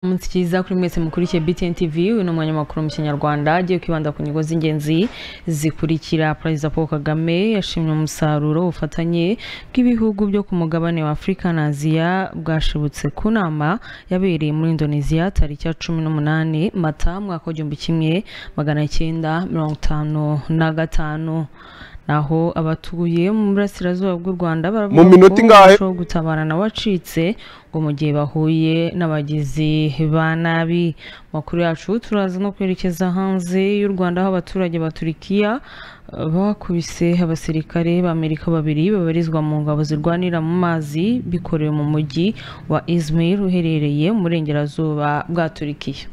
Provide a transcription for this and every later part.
umunsi cyiza kuri mwese mukurikiye BTN TV uyu ni umwanya makuru mu kinyarwanda agiye kwibanda ku nyungu z'ingenzi zikurikira perezida paul kagame yashimye umusaruro ubufatanye bw'ibihugu byo ku mugabane wa afurika na aziya bwashibutse ku nama yabereye muri indonesia tariki ya cumi n'umunani mata mwaka w'igihumbi kimwe magana cyenda mirongo itanu na gatanu naho abatuye mu burasirazuba bw'u rwanda baravuga Mu minota ingahe? umuco wo gutabara nawe wacitse ngo mu gihe bahuye n'abagizi ba nabi Mu makuru yacu turaza no kwerekeza hanze y'u rwanda aho abaturage ba turikiya eh, bakubise abasirikare b'amerika babiri babarizwa mu ngabo zirwanira mu mazi bikorewe mu mujyi wa izmir uherereye mu burengerazuba bwa turikiya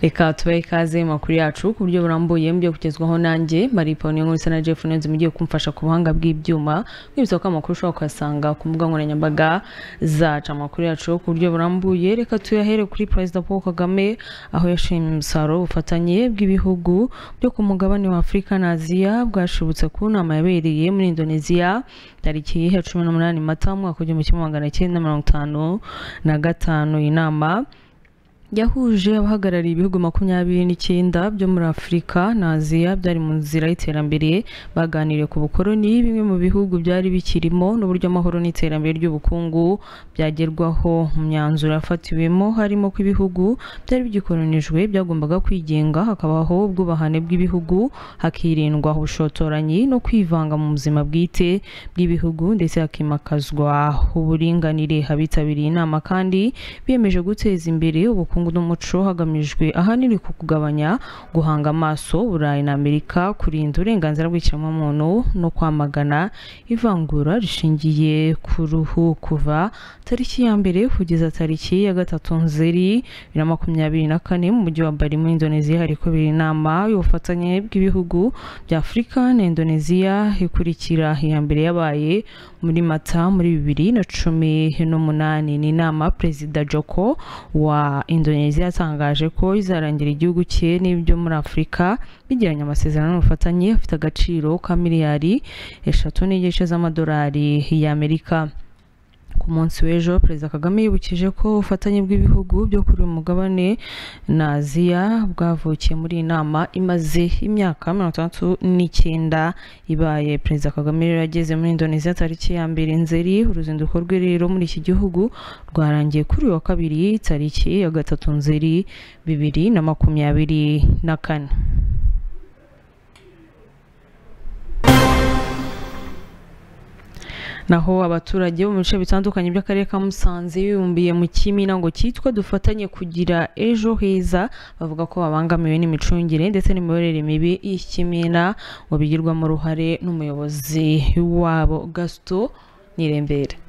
reka tubahe ikaze mu makuru yacu ku buryo burambuye mu byo kugezwaho nanjye marie pauline nkurisa na jeff neza mugiye kumfasha ku buhanga bw'ibyuma mwibutsa ko amakuru ushobora kuyasanga ku mbuga nkoranyambaga zacu amakuru yacu ku buryo burambuye reka tuyahere kuri perezida paul kagame aho yashimye umusaruro w'ubufatanye bw'ibihugu byo ku mugabane wa afurika na aziya bwashibutse ku nama yabereye muri indonesia tariki ya cumi n'umunani mata mu mwaka w'igihumbi kimwe magana cyenda mirongo itanu na gatanu iyi nama yahuje abahagarariye ibihugu makumyabiri n'icyenda byo muri afurika na aziya byari mu nzira y'iterambere baganiriye ku bukoroni bimwe mu bihugu byari bikirimo n'uburyo amahoro n'iterambere ry'ubukungu byagerwaho mu myanzuro yafatiwemo harimo ko ibihugu byari bigikoronijwe byagombaga kwigenga hakabaho ubwubahane bw'ibihugu hakirindwa ubushotoranyi no kwivanga mu buzima bwite bw'ibihugu ndetse hakimakazwa uburinganire abitabiriye inama kandi biyemeje guteza imbere ubukungu n'umuco hagamijwe ahanini ku kugabanya guhanga amaso burayi na amerika kurinda uburenganzira bw'ikiremwamuntu no kwamagana ivangura rishingiye ku ruhu kuva tariki ya mbere kugeza tariki ya gatatu nzeri bibiri na makumyabiri na kane mu mujyi wa bari muri indonesia hari kubera inama y'ubufatanye bw'ibihugu bya afurika na indonesia ikurikira iya mbere yabaye muri mata muri bibiri na cumi n'umunani ni inama perezida joko wa indonesia yatangaje ko izarangira igihugu cye n'ibyo muri afurika bigiranye amasezerano n'ubufatanye afite agaciro ka miliyari eshatu n'igice z'amadolari y'amerika ku munsi w'ejo perezida kagame yibukije ko ubufatanye bw'ibihugu byo kuri uyu mugabane na aziya bwavukiye muri iyi nama imaze imyaka mirongo itandatu n'icyenda ibaye perezida kagame rero yageze muri indonesia tariki ya mbere nzeri uruzinduko rwe rero muri iki gihugu rwarangiye kuri uyu wa kabiri tariki ya gatatu nzeri bibiri na makumyabiri na kane naho abaturage bo mu bice bitandukanye by'akarere ka musanze bibumbiye mu kimina ngo cyitwa dufatanye kugira ejo heza bavuga ko babangamiwe n'imicungire ndetse n'imiyoborere mibi y'ikimina ngo bigirwamo uruhare n'umuyobozi wabo gasito nirembere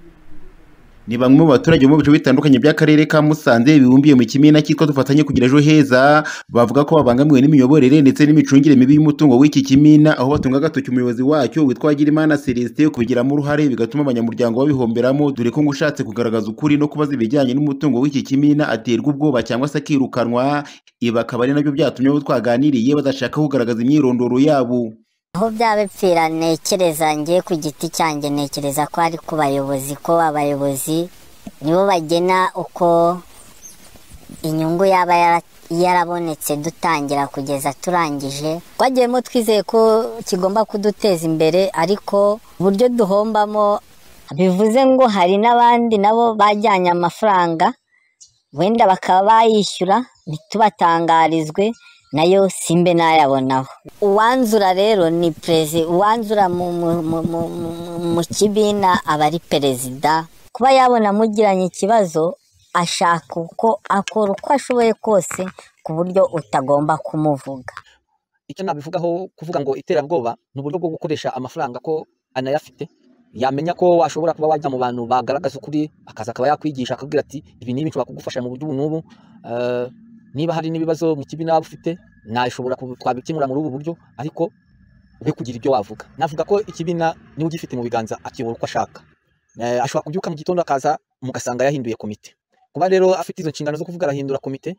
ni bamwe mu baturage bo mu bice bitandukanye by'akarere ka Musanze bibumbiye mu kimina cyitwa dufatanye kugira ejo heza bavuga ko babangamiwe n'imiyoborere ndetse n'imicungire mibi y'umutungo w'iki kimina aho batunga agatoki umuyobozi wacyo witwa Girimana Celestin kubigiramo uruhare bigatuma abanyamuryango babihomberamo dore ko ngo ushatse kugaragaza ukuri no kubaza ibijyanye n'umutungo w'iki kimina aterwa ubwoba cyangwa se akirukanwa ibi akaba ari nabyo byatumye abo twaganiriye badashaka kugaragaza imyirondoro yabo aho byaba bipfira ntekereza ngiye ku giti cyanjye ntekereza ko ari ku bayobozi ko abayobozi nibo bagena uko inyungu yaba yara- yarabonetse dutangira kugeza turangije twagiyemo twizeye ko kigomba kuduteza imbere ariko uburyo duhombamo bivuze ngo hari n'abandi nabo bajyanye amafaranga wenda bakaba bayishyura ntitubatangarizwe nayo simbe nayabonaho uwanzura rero ni perezida uwanzura mu, mu, mu, mu, mu, mu kibina aba ari perezida kuba yabona mugiranye ikibazo ashaka uko akora uko ashoboye kose ku buryo utagomba kumuvuga icyo nabivugaho kuvuga ngo iterabwoba ni uburyo bwo gukoresha amafaranga ko anayafite yamenya ko washobora kuba wajya mu bantu bagaragaza ukuri akaza akaba yakwigisha akabwira ati ibi n'ibi nshobora kugufasha mu buryo ubu n'ubu eh, niba hari n'ibibazo mu kibi nawe ufite nashobora ku- twabikemura muri ubu buryo ariko we kugira ibyo wavuga navuga ko ikibina niwe ugifite mu biganza akiyobora uko ashaka Eh, ashobora kubyuka mu gitondo akaza mugasanga yahinduye komite kuba rero afite izo nshingano zo kuvuga arahindura komite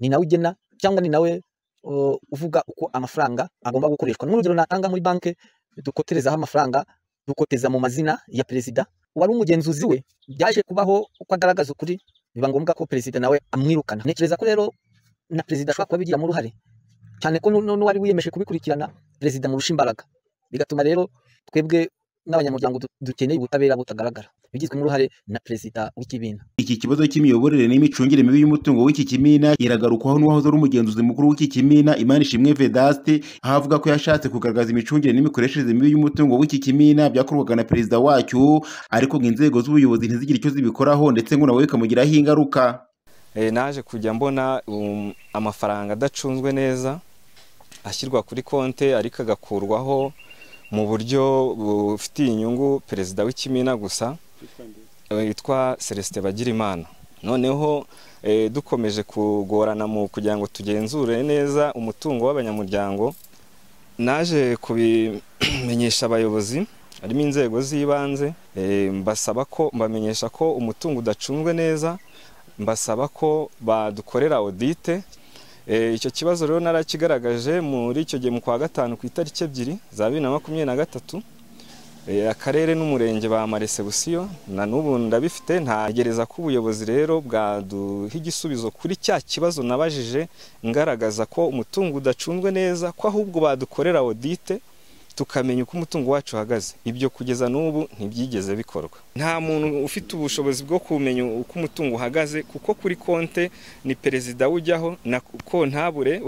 ni nawe ugena cyangwa ni nawe uh, uvuga uko amafaranga agomba gukoreshwa n'urugero natanga muri banki dukoterezaho amafaranga dukoteza mu mazina ya perezida uwari umugenzuzi we byaje kubaho uko agaragaza ukuri biba ngombwa ko perezida nawe amwirukana ntekereza ko rero na perezida ashobora kuba bigiramo uruhare cyane ko nu- nu- n'uwari wiyemeje kubikurikirana perezida amurusha imbaraga bigatuma rero twebwe n'abanyamuryango du- dukeneye ubutabera butagaragara bigizwemo uruhare na perezida w'ikibina Iki kibazo cy'imiyoborere n'imicungire mibi y'umutungo w'iki kimina iragarukwaho n'uwahoze ari umugenzuzi mukuru w'iki kimina Imanishimwe Vedaste aho avuga ko yashatse kugaragaza imicungire n'imikoreshereze mibi y'umutungo w'iki kimina byakorwaga na perezida wacyo ariko ngo inzego z'ubuyobozi ntizigire icyo zibikoraho ndetse ngo nawe bikamugiraho ingaruka Eh, naje kujya mbona um, amafaranga adacunzwe neza ashyirwa kuri konte ariko agakurwaho mu buryo bufitiye inyungu perezida w'ikimina gusa eh, witwa Celestin Bagirimana noneho eh, dukomeje kugorana mu kugira ngo tugenzure neza umutungo w'abanyamuryango naje kubimenyesha abayobozi harimo inzego z'ibanze eh, mbasaba ko mbamenyesha ko umutungo udacunzwe neza mbasaba ko badukorera audite Eh, icyo kibazo rero narakigaragaje muri icyo gihe mu kwa gatanu ku itariki ebyiri za bibiri na makumyabiri na gatatu Eh, akarere n'umurenge bamarese busiyo na n'ubu ndabifite ntagereza ko ubuyobozi rero bwaduha igisubizo kuri cya kibazo nabajije ngaragaza ko umutungo udacunzwe neza ko ahubwo badukorera audite tukamenya uko umutungo wacu uhagaze ibyo kugeza n'ubu ntibyigeze bikorwa nta muntu ufite ubushobozi bwo kumenya uko umutungo uhagaze kuko kuri konte ni perezida ujyaho na kontabure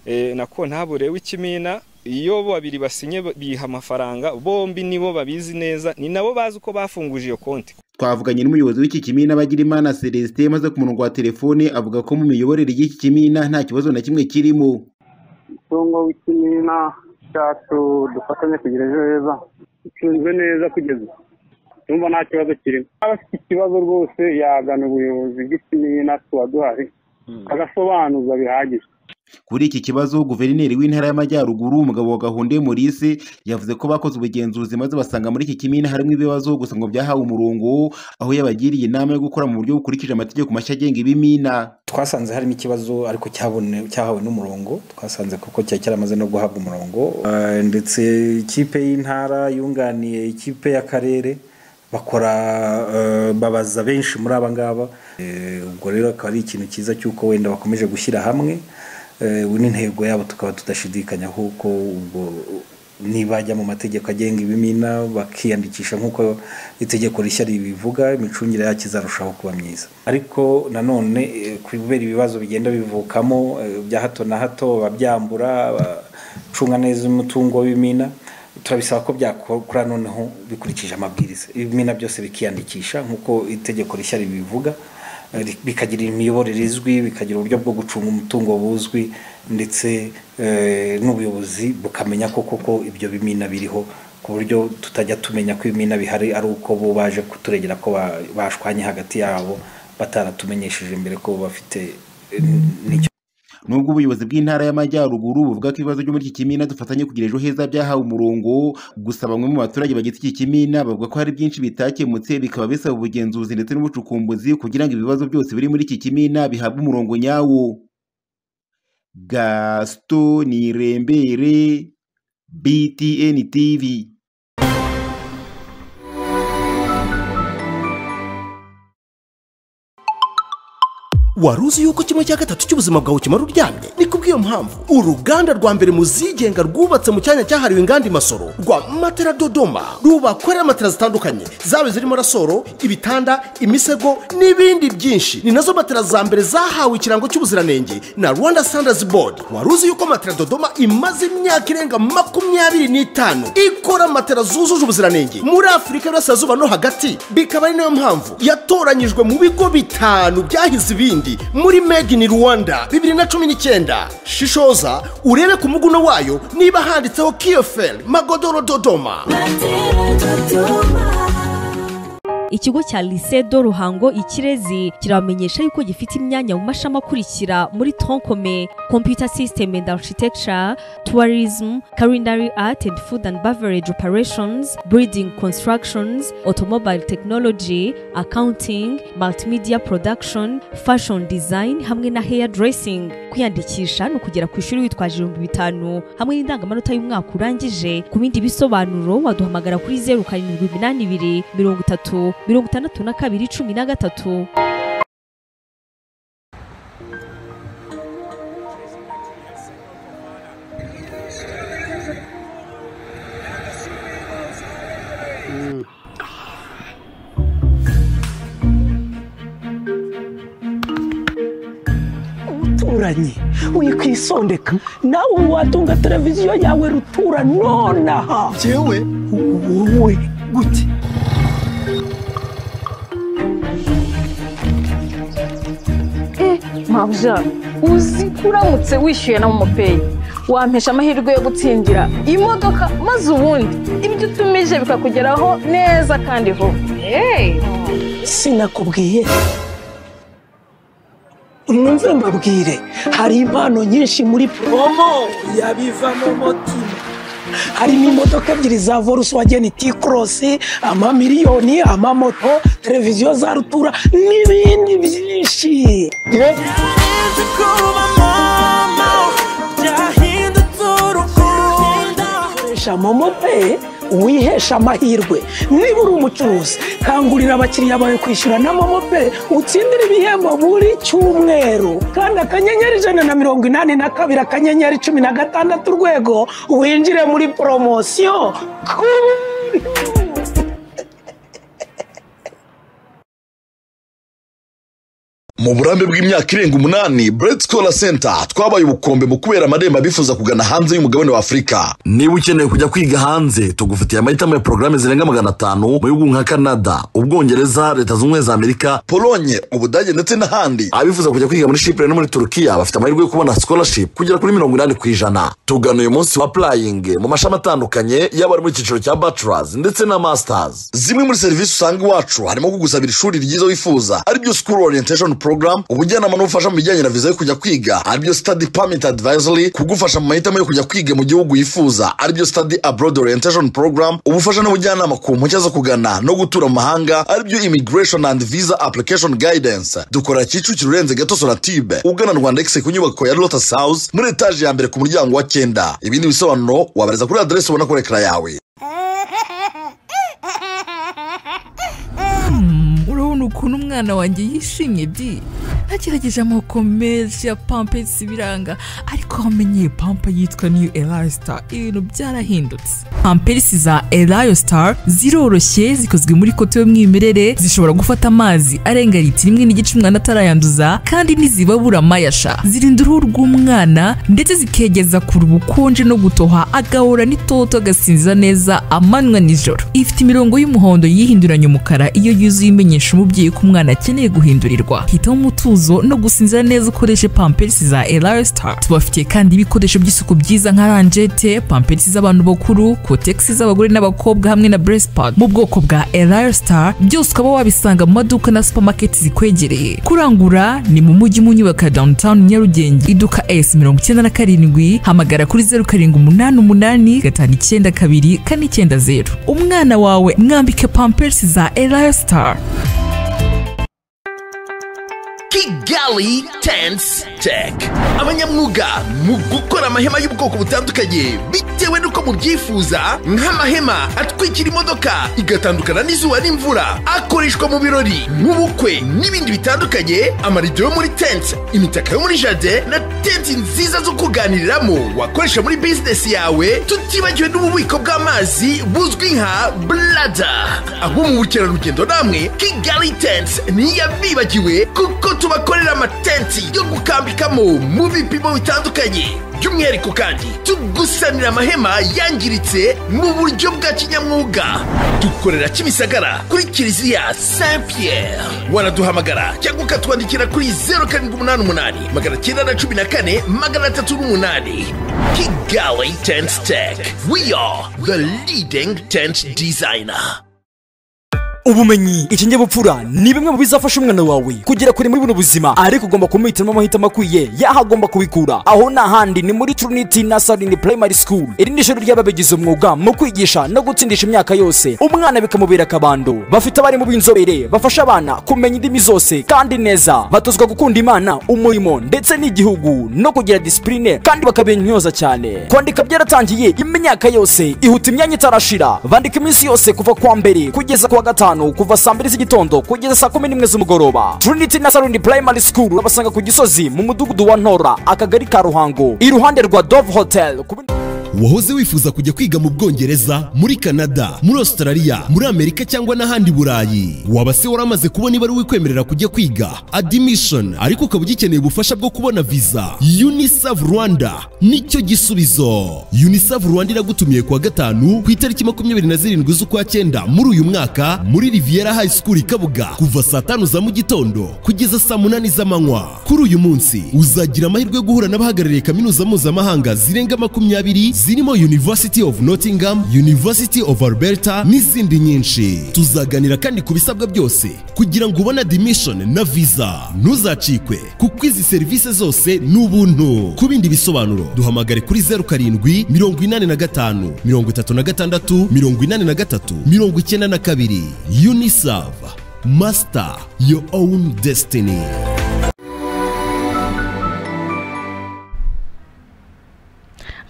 eh, na kontabure w'ikimina iyo babiri basinye biha amafaranga bombi nibo babizi neza ni nabo bazi uko bafunguje iyo konti twavuganye n'umuyobozi w'iki kimina Bagirimana Celestin maze ku murongo wa telefone avuga ko mu miyoborere y'iki kimina nta kibazo na kimwe kirimo umutungo w'ikimina cyacu dufatanye kugira ejo heza ucunzwe neza kugeza ubu tumva nta kibazo kirimo aba afite ikibazo rwose yagana ubuyobozi bw'ikimina tuba duhari agasobanuza bihagije Kuri iki kibazo guverineri w'intara y'amajyaruguru umugabo wa Gahunde Maurice yavuze ko bakoze ubugenzuzi maze basanga muri iki kimina harimo ibibazo gusa ngo byahawe umurongo aho yabagiriye inama yo gukora mu buryo bukurikije amategeko mashya agenga ibimina twasanze harimo ikibazo ariko cyabone- cyahawe n'umurongo twasanze kuko cyari cyaramaze no guhabwa umurongo Eh, ndetse ikipe y'intara yunganiye ikipe y'akarere bakora eh, babaza benshi muri aba ngaba Eh, ubwo rero akaba ari ikintu cyiza cy'uko wenda bakomeje gushyira hamwe Eh, ubu n'intego yabo tukaba tudashidikanya kuko ubwo nibajya mu mategeko agenga ibimina bakiyandikisha nk'uko itegeko rishya ribivuga imicungire yacyo izarushaho kuba myiza ariko nanone eh, kubera ibibazo bigenda bivukamo eh, bya hato na hato ababyambura abacunga neza umutungo w'ibimina turabisaba ko byakora noneho bikurikije amabwiriza ibimina byose bikiyandikisha nk'uko itegeko rishya ribivuga eh, ri- bikagira imiyoborere izwi bikagira uburyo bwo gucunga umutungo buzwi ndetse eh, n'ubuyobozi bukamenya ko koko ibyo bimina biriho ku buryo tutajya tumenya ko ibimina bihari ari uko bo baje kuturegera ko ba- bashwanye hagati yabo bataratumenyesheje mbere ko bafite eh, n'icyo nubwo ubuyobozi bw'intara y'amajyaruguru buvuga ko ibibazo byo muri iki kimina dufatanye kugira ejo heza byahawe umurongo gusa bamwe mu baturage bagize iki kimina bavuga ko hari byinshi bitakemutse bikaba bisaba ubugenzuzi ndetse n'ubucukumbuzi kugira ngo ibibazo byose biri muri iki kimina bihabwe umurongo nyawo gaston nirembere btn tv wari uzi yuko kimwe cya gatatu cy'ubuzima bwawe kimara uryamye ni kubw'iyo mpamvu uruganda rwa mbere mu zigenga rwubatse mu cyanya cyahariwe inganda i masoro rwa matera dodoma rubakorera matera zitandukanye zaba zirimo rasoro ibitanda imisego n'ibindi byinshi ni nazo matera za mbere zahawe ikirango cy'ubuziranenge na rwanda standards board wari uzi yuko matera dodoma imaze imyaka irenga makumyabiri n'itanu ikora matera zujuje ubuziranenge muri afurika y'uburasirazuba no hagati bikaba ari nayo mpamvu yatoranyijwe mu bigo bitanu byahize ibindi muri made in rwanda bibiri na cumi n'icyenda shishoza urebe ku muguno wayo niba handitseho kiyoferi magodoro dodoma ikigo cya lycée do ruhango ikirezi kirabamenyesha yuko gifite imyanya mu mashami akurikira muri troncome computer system and architecture tourism culinary art and food and beverage operations breeding constructions automobile technology accounting multimedia production fashion design hamwe na hair dressing kwiyandikisha ni ukugera ku ishuri witwaje ibihumbi bitanu hamwe n'indangamanota y'umwaka urangije ku bindi bisobanuro waduhamagara kuri zeru karindwi iminani ibiri mirongo itatu mirongo itandatu na kabiri cumi na gatatu ruturanye wikwisondeka nawe watunga televiziyo yawe rutura nonaha yewe wowe gute mabya uzi ko uramutse wishyuye na momopeyi wampesha amahirwe yo gutsindira imodoka maze ubundi ibyo utumije bikakugeraho neza kandi vuba sinakubwiye mwumve mbabwire hari impano nyinshi muri promo yabivamo mutima harimo imodoka ebyiri za volkswagen t-cross amamiliyoni amamoto televiziyo za rutura n'ibindi byinshi koresha momopeyi wihesha amahirwe niba uri umucuruzi kangurira abakiriya bawe kwishyura na momopeyi utsindire ibihembo buri cyumweru kandi akanyenyeri ijana na mirongo inani na kabiri akanyenyeri cumi na gatandatu urwego winjire muri poromosiyo mu burambe bw'imyaka irenga umunani bureti sikoro senta twabaye ubukombe mu kubera amarembo abifuza kugana hanze y'umugabane wa afurika niba ukeneye kujya kwiga hanze tugufitiye amahitamo ya porogaramu zirenga magana atanu mu bihugu nka canada ubwongereza leta zunze ubumwe za amerika polonye ubudage ndetse n'ahandi abifuza kujya kwiga muri shipure no muri turukiya bafite amahirwe yo kubona sikorashipu kugera kuri mirongo inani ku ijana tugana uyu munsi wa purayingi mu mashami atandukanye yaba ari mu cyiciro cya bacurazi ndetse na masitazi zimwe muri serivisi usanga iwacu harimo kugusabira ishuri ryiza wifuza aribyo sikuru oriyenteshoni porogaramu program ubujyanama n'ubufasha mu bijyanye na viza yo kujya kwiga aribyo study permit advisory kugufasha mu mahitamo yo kujya kwiga mu gihugu yifuza aribyo study abroad orientation program ubufasha n'ubujyanama ku mpushya zo kugana no gutura mu mahanga aribyo immigration and visa application guidance dukora kicukiro urenze gato sonatibe ugana rwanda exe ku nyubako ya lotus house muri etaje ya mbere ku muryango wa cyenda ibindi bisobanuro wabareza kuri aderesi ubona kuri ekara yawe urabona ukuntu umwana wanjye yishimye byi agerageje amoko menshi ya pampesi biranga ariko aho amenyeye pampa yitwa niyo elayo sitari ibintu byarahindutse pamperisi za elayo sitari ziroroshye zikozwe muri koto y'umwimerere zishobora gufata amazi arenga litiro imwe n'igice umwana atarayanduza kandi ntizibabura amayasha zirinda uruhu rw'umwana ndetse zikegeza kure ubukonje no gutoha agahora n'itoto agasinza neza amanywa nijoro ifite imirongo y'umuhondo yihinduranya umukara iyo yuzuye imenyesha umubyeyi ko umwana akeneye guhindurirwa hitamo umutuzo no gusinzira neza ukoreshe pamperisi za elayo sitari tubafitiye kandi ibikoresho by'isuku byiza nka ranjete pamperisi z'abantu bakuru kotegisi z'abagore n'abakobwa hamwe na buresipadi mu bwoko bwa elayo sitari byose ukaba wabisanga mu maduka na supamaketi zikwegereye kurangura ni mu mujyi mu nyubako ya dawunitawuni nyarugenge iduka esi mirongo icyenda na karindwi hamagara kuri zeru karindwi umunani umunani gatanu icyenda kabiri kane icyenda zeru umwana wawe mwambike pamperisi za elayo sitari kigali tense tech abanyamwuga mu gukora amahema y'ubwoko butandukanye bitewe n'uko mubyifuza nk'amahema atwikira imodoka igatandukana n'izuba n'imvura akoreshwa mu birori mu bukwe n'ibindi bitandukanye amarido yo muri tense imitaka yo muri jade na tenti nziza zo kuganiriramo wakoresha muri bizinesi yawe tutibagiwe n'ububiko bw'amazi buzwi nka blada aho mu bukerarugendo namwe kigali tense ntiyabibagiwe kuko tubakorera amatenti yo gukambikamo mu bipimo bitandukanye by'umwihariko kandi tugusanira amahema yangiritse mu buryo bwa kinyamwuga dukorera kimisagara kuri kiliziya saint pierre waraduhamagara cyangwa ukatwandikira kuri zeru karindwi umunani umunani magana cyenda na cumi na kane magana atatu n'umunani kigali tent tech we are the leading tent designer ubumenyi ikinge bupfura ni bimwe mu bizafasha umwana wawe kugera kure muri buno buzima ariko ugomba kumuhitiramo amahitamo akwiye yaho agomba kubikura aho ni ahandi ni muri trinity nasarini primary school iri ni ishuri ry'ababigize umwuga mu kwigisha no gutsindisha imyaka yose umwana bikamubera akabando bafite abarimu b'inzobere bafasha abana kumenya indimi zose kandi neza batozwa gukunda imana umurimo ndetse n'igihugu no kugira disipurine kandi bakabinyoza cyane kwandika byaratangiye imyaka yose ihuta imyanya itarashira bandika iminsi yose kuva kuwa mbere kugeza kuwa gatanu kuva saa mbiri z'igitondo kugeza saa kumi n'imwe z'umugoroba trinity nasarini primary school urabasanga ku gisozi mu mudugudu wa ntora akagari ka ruhango iruhande rwa dove hotel ku bindi- wahoze wifuza kujya kwiga mu bwongereza muri kanada muri australia muri amerika cyangwa n'ahandi burayi waba se waramaze kubona ibari wikwemerera kujya kwiga admission ariko ukaba ugikeneye ubufasha bwo kubona visa unisav rwanda nicyo gisubizo unisav rwanda iragutumiye kuwa gatanu ku itariki makumyabiri na zirindwi z'ukwa cyenda muri uyu mwaka muri riviera high school i kabuga kuva saa tanu za mu gitondo kugeza saa munani z'amanywa kuri uyu munsi uzagira amahirwe yo guhura n'abahagarariye kaminuza mpuzamahanga zirenga makumyabiri zirimo University of Nottingham, University of Alberta n'izindi nyinshi. Tuzaganira kandi ku bisabwa byose kugira ngo ubone admission na visa. Ntuzacikwe kuko izi serivisi zose ni ubuntu. Ku bindi bisobanuro duhamagare kuri 07 85 36 83 92 UNICEF Master your own destiny.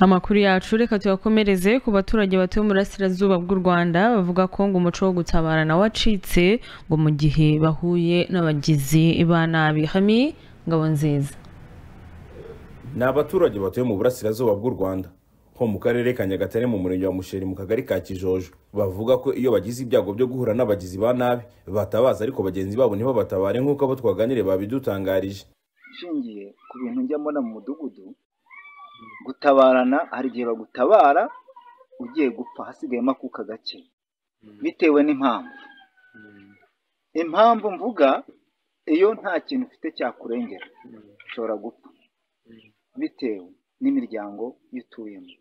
amakuru yacu reka tuyakomereze ku baturage batuye mu burasirazuba bw'u rwanda bavuga ko ngo umuco wo gutabara nawe wacitse ngo mu gihe bahuye n'abagizi ba nabi hami ngabo nziza ni abaturage batuye mu burasirazuba bw'u rwanda ho mu karere ka nyagatare mu murenge wa musheri mu kagari ka kijojo bavuga ko iyo bagize ibyago byo guhura n'abagizi ba nabi batabaza ariko bagenzi babo ntibabatabare nk'uko abo twaganire babidutangarije ishingiye ku bintu njya mbona mu mudugudu gutabarana hari igihe bagutabara ugiye gupfa hasigayemo akuka gake bitewe n'impamvu impamvu mvuga iyo nta kintu ufite cyakurengera ushobora gupfa bitewe n'imiryango iyo utuyemo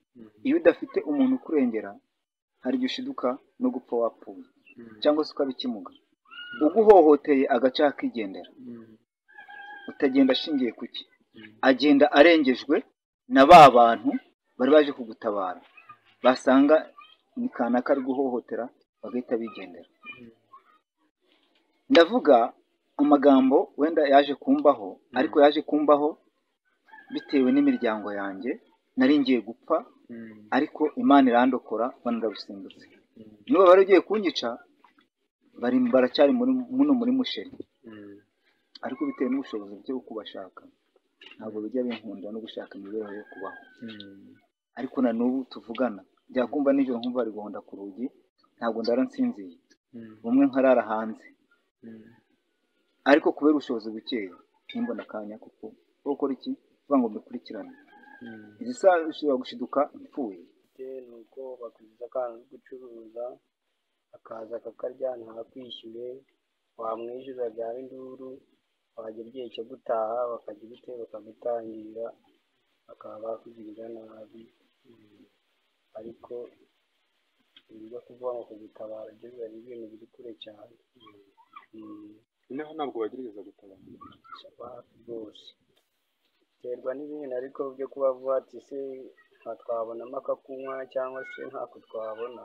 iyo udafite umuntu ukurengera hari igihe ushiduka no gupfa wapfuye cyangwa se ukaba ikimuga uguhohoteye agace akigendera utagenda ashingiye ku ki agenda arengejwe na ba bantu bari baje kugutabara basanga ni kanaka ari guhohotera bagahita bigendera ndavuga amagambo wenda yaje kumbaho ariko yaje kumbaho bitewe n'imiryango yanjye nari ngiye gupfa ariko imana irandokora banarabisimbutse niba bari ugiye kunyica bari baracyari muri muno muri musheri ariko bitewe n'ubushobozi bwo kubashaka ntabwo bijya binkundira no gushaka imibereho yo kubaho ariko na n'ubu tuvugana byakumva nijoro nkumva bari guhonda ku rugi ntabwo ndara nsinziye bumwe nkarara hanze ariko kubera ubushobozi bukeya ntimbona akanya kuko kuko gukora iki kuvuga ngo mbikurikirane izi saha zishobora gushiduka ipfuye ni uko bakugiza akana ko gucuruza akaza akakarya ntakwishyure wamwishyura byaba induru wagera igihe cyo gutaha bakajya ubute bakagutangira bakaba bakugirira nabi ariko ibyo kuvuga ngo kugutabara byo biba ari ibintu biri kure cyane noneho ntabwo bagerageza gutabara hafi rwose biterwa n'ibintu ariko byo kuba vuba ati se nta twabonamo akakunywa cyangwa se ntako twabona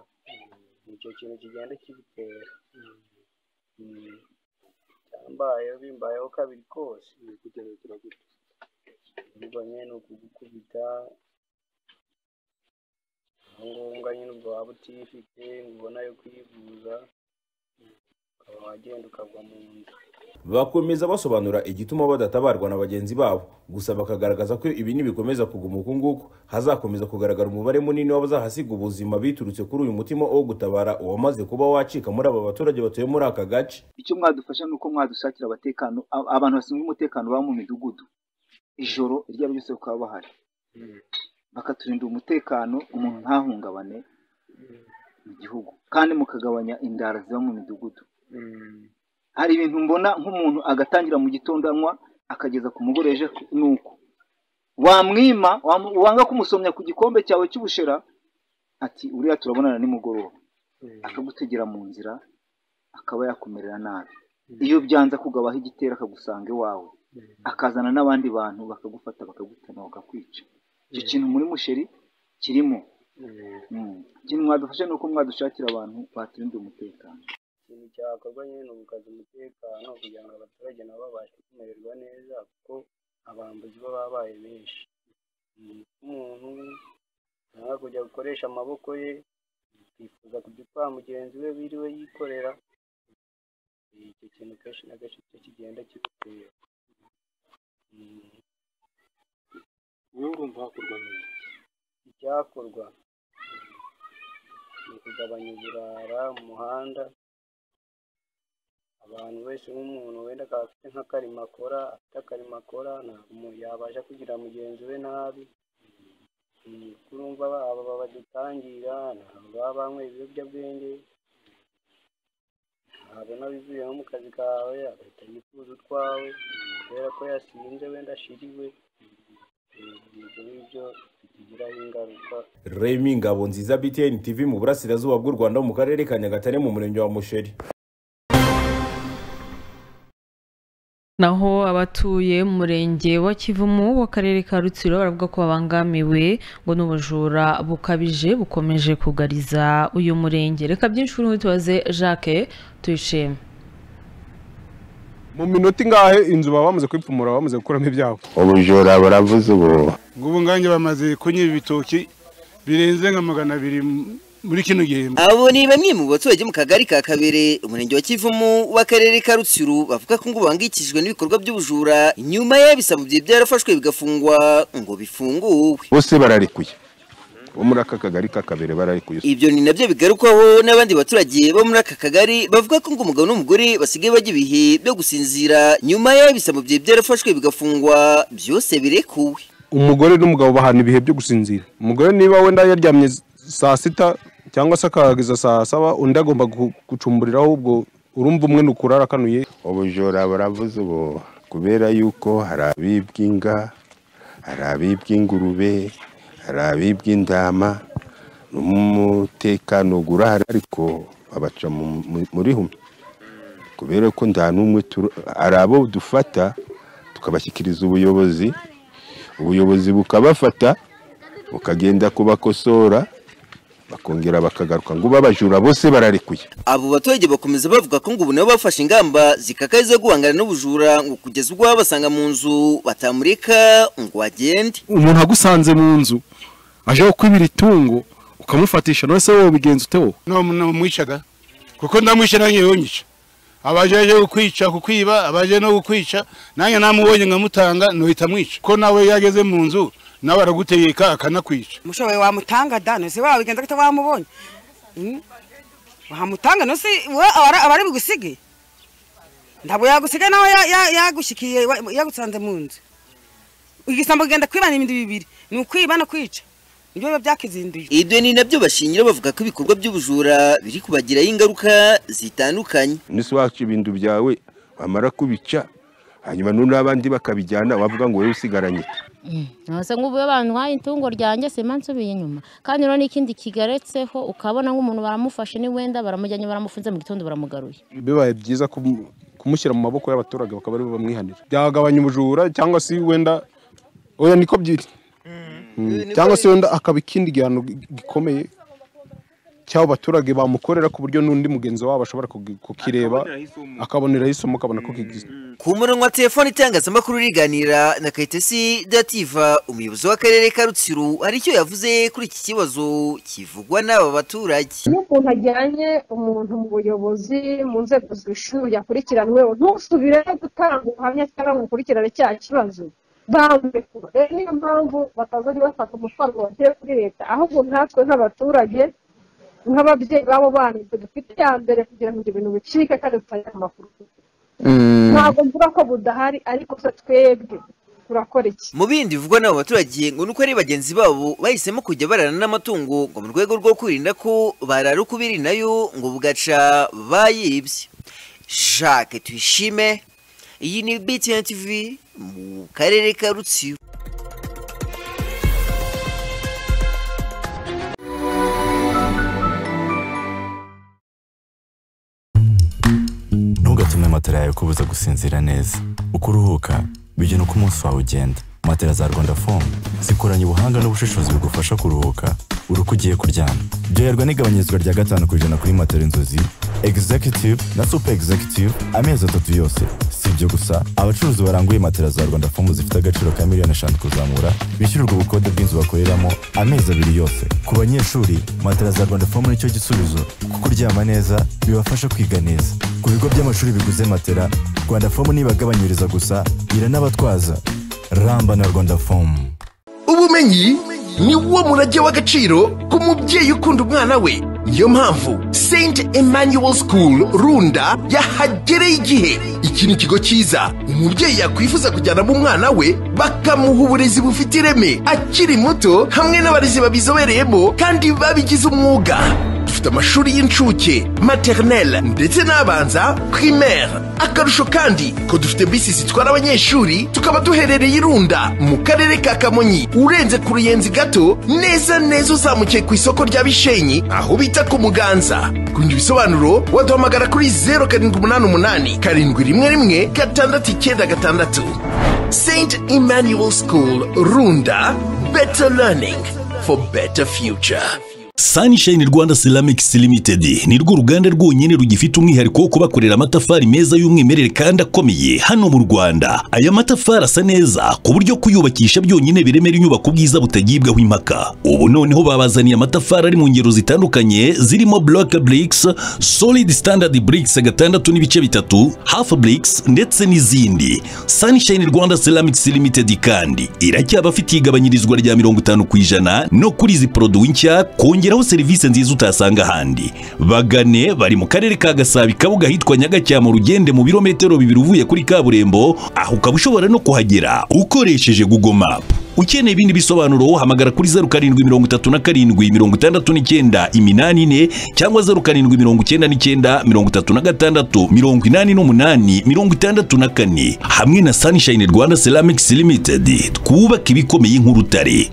icyo kintu kigenda kibitera byambayeho bimbayeho kabiri kose ni kugerageza gute ubwo nyine ni ukugukubita aho ngombwa nyine ubwo waba utifite ngo ubona yo kwivuza ukaba wagenda ukagwa mu nda bakomeza basobanura igituma badatabarwa na bagenzi babo gusa bakagaragaza ko ibi nibikomeza kuguma uku nguku hazakomeza kugaragara umubare munini w'abazahasiga ubuzima biturutse kuri uyu mutima wo gutabara uwamaze kuba wacika muri aba baturage batuye muri aka gace icyo mwadufasha ni uko mwadusakira abatekano ab- abantu bashinzwe umutekano baba mu midugudu ijoro iryo ari ryo ryose bakaba bahari bakaturinda umutekano umuntu ntahungabane mu gihugu kandi mukagabanya indara ziba mu midugudu hari ibintu mbona nk'umuntu agatangira mu gitondo anywa akageza ku mugore ejo nuko wamwima wamu- wanga kumusomya ku gikombe cyawe cy'ubushera ati uriya turabonana nimugoroba akagutegera mu nzira akaba yakumerera nabi iyo byanze akugabaho igitero akagusanga iwawe akazana n'abandi bantu bakagufata bakagutema bakakwica icyo kintu muri musheri kirimo Mm. ikintu mwadufasha ni uko mwadushakira abantu baturindira umutekano ikintu cyakorwa nyine ni ugukaza umutekano kugira ngo abaturage nabo babashe kumererwa neza kuko abambuzi bo babaye benshi Mm, umuntu ntabwo kujya gukoresha amaboko ye yifuza kujya utwara mugenzi we wiriwe yikorera icyo kintu kenshi na kenshi cyo kigenda kigutera Mm. wowe urumva hakorwa neza icyakorwa ni ukugabanya uburara mu muhanda abantu wese nk'umuntu wenda akaba afite nk'akarima akora afite akarima akora ntabwo umuntu yabasha kugira mugenzi we nabi Mm, kuko urumva ba- aba ba- badutangira ntabwo baba banyweye ibiyobyabwenge ntabona bivuye nko mu kazi kawe agahita yifuza utwawe kubera ko yasinze wenda ashiriwe Mm, ibyo ngibyo bitugiraho ingaruka remi ngabo nziza btn tv mu burasirazuba bw'u rwanda mu karere ka nyagatare mu murenge wa musheri naho abatuye mu murenge wa kivumu w'akarere ka rutsiro baravuga ko babangamiwe ngo n'ubujura bukabije bukomeje kugariza uyu murenge reka byinshi kuri tubaze jacques tuyishime mu minota ingahe inzu baba bamaze kuyipfumura bamaze gukuramo ibyago ubujura buravuze ubu ngo ubu ngange bamaze kunyiba ibitoki birenze nka magana abiri m- muri kino gihembwe abo ni bamwe mu baturage mu kagari ka kabere umurenge wa kivumu w'akarere ka rutsiro bavuga ko ngo bahangikishijwe n'ibikorwa by'ubujura nyuma y'ibisabo bye byarafashwe bigafungwa ngo bifunguwe bose bararekuye bo muri aka kagari k'akabere bararekuye ibyo ni nabyo bigarukwaho n'abandi baturage bo muri aka kagari bavuga ko ngo umugabo n'umugore basigaye bajya ibihe byo gusinzira nyuma y'ibisabo bye byarafashwe bigafungwa byose birekuwe umugore n'umugabo bahana ibihe byo gusinzira umugore niba wenda yaryamye saa sita cyangwa se akahageza saa saba undi agomba gu- gucumburiraho ubwo urumva umwe ni ukurara akanuye ubujura buravuze ubu kubera yuko hari abibwa inga hari abibwa ingurube hari abibwa intama n'umutekano urahari ariko babaca mu- mu- muri humwe kubera ko nta n'umwe turo- hari abo dufata tukabashyikiriza ubuyobozi ubuyobozi bukabafata bukagenda kubakosora bakongera bakagaruka ngo babajura bose bararekuye abo baturage bakomeza bavuga ko ngo ubu nabo bafashe ingamba zikakaye zo guhangana n'ubujura ngo kugeza ubwo babasanga mu nzu batamureka ngo bagende umuntu agusanze mu nzu aje kwibira itungo ukamufatisha none se wowe ubigenza ute wowe namwicaga kuko ndamwishe nanjye yonyica abaje aje kukwica kukwiba abaje no kukwica nanjye namubonye nkamutanga nohita mwica ko nawe yageze mu nzu nawe aragutegeka akanakwica umushoboye wamutanga da nose wabigenza ko wamubonye Mm? wahamutanga nose we abara- abari bugusige ntabwo yagusiga nawe ya- ya- yagushikiye wa- yagusanze mu nzu igisambo kigenda kwibana ibindi bibiri ni ukwiba no kwica nibyo biba byakizinduye ibyo ni nabyo bashingira bavuga ko ibikorwa by'ubujura biri kubagiraho ingaruka zitandukanye nisi wacu ibintu byawe bamara kubica hanyuma noneho abandi bakabijyana wavuga ngo wowe usigaranye iki? ntose nk'ubu iyo bantwaye itungo ryanjye simba nsubiye inyuma kandi rero n'ikindi kigaretseho ukabona nk'umuntu baramufashe ni wenda baramujyanye baramufunze mu gitondo baramugaruye bibaye byiza kumu- kumushyira mu maboko y'abaturage bakaba aribo bamwihanira byagabanya ubujura cyangwa se wenda oya niko byiri Mm, cyangwa se wenda akaba ikindi gihano gi- gikomeye cy'abo baturage bamukorera ku buryo n'undi mugenzi wabo ashobora kugi- kukireba akaboneraho isomo akabona ko kigize ku murongo wa telefoni itangazamakuru riganira na kayitesi dativa umuyobozi w'akarere ka rutsiro hari icyo yavuze kuri iki kibazo kivugwa n'aba baturage iyo umuntu ajyanye umuntu mu buyobozi mu nzego zibishinzwe yakurikiranyweho ntusubire gutanga ubuhamya cyangwa ngo ukurikirane cya kibazo bamwe rero niyo mpamvu batazajya bafata amafaranga bagiye kuri leta ahubwo natwe nk'abaturage nk'ababyeyi b'abo bana ibyo dufite iya mbere kugira ngo ibyo bintu bicike kandi dutangire amakuru ntabwo mvuga ko budahari ariko se twebwe turakora iki mu bindi bivugwa n'abo baturage ngo nuko ari bagenzi babo bahisemo kujya bararana n'amatungo ngo mu rwego rwo kwirinda ko barara uko ubiri nayo ngo bugaca bayibye jacques tuyishime iyi ni btn tv mu karere ka rutsiro matera yawe ikubuza gusinzira neza uko uruhuka bijyana uko umunsi wawe ugenda matera za rwanda fomu zikoranye ubuhanga n'ubushishozi bugufasha kuruhuka uri uko ugiye kuryama byoherwa n'igabanyirizwa rya gatanu ku ijana kuri matera inzozi executive na super executive amezi atatu yose si ibyo gusa abacuruzi baranguye matera za rwanda fomu zifite agaciro ka miliyoni eshanu kuzamura bishyurirwa ubukode bw'inzu bakoreramo amezi abiri yose ku banyeshuri matera za rwanda fomu nicyo gisubizo kuko uryama neza bibafasha kwiga neza ku bigo by'amashuri biguze matera rwanda fomu nibagabanyiriza gusa iranabatwaza ramba na rwanda fomu ubumenyi ni wo murage w'agaciro ku mubyeyi ukunda umwana we niyo mpamvu st emmanuel school runda yahagereye igihe iki ni ikigo cyiza umubyeyi yakwifuza kujyanamo umwana we bakamuha uburezi bufite ireme akiri muto hamwe n'abarezi babizobereyemo kandi babigize umwuga dufite amashuri y'incuke maternelle ndetse n'abanza primaire akarusho kandi ko dufite bisi zitwara abanyeshuri tukaba duherereye irunda mu karere ka kamonyi urenze ku ruyenzi gato neza neza uzamukiye ku isoko rya bishenyi aho bita ku muganza kundi ibisobanuro waduhamagara kuri 0788 karindwi rimwe rimwe gatandatu icyenda gatandatu st emmanuel school runda better learning for better future Sunshine Rwanda Ceramics Limited ni rwo ruganda rwonyine rugifite umwihariko wo kubakorera amatafari meza y'umwimerere kandi akomeye hano mu Rwanda. Aya matafari asa neza ku buryo kuyubakisha byonyine biremera inyubako ubwiza butagibwaho impaka. Ubu noneho babazaniye amatafari ari mu ngero zitandukanye zirimo block bricks, solid standard bricks gatandatu n'ibice bitatu, half bricks ndetse n'izindi. Sunshine Rwanda Ceramics Limited kandi iracyabafitiye igabanyirizwa rya mirongo itanu ku ijana no kuri izi produwi nshya kongera kongeraho serivisi nziza utasanga ahandi bagane bari mu karere ka gasabo ikabuga ahitwa nyagacyamo rugende mu birometero bibiri uvuye kuri kaburimbo aho ukaba ushobora no kuhagera ukoresheje google map ukeneye ibindi bisobanuro wahamagara kuri zeru karindwi mirongo itatu na karindwi mirongo itandatu n'icyenda iminani ine cyangwa zeru karindwi mirongo icyenda n'icyenda mirongo itatu na gatandatu mirongo inani n'umunani mirongo itandatu na kane hamwe na sunshine rwanda ceramics limited twubaka ibikomeye nk'urutare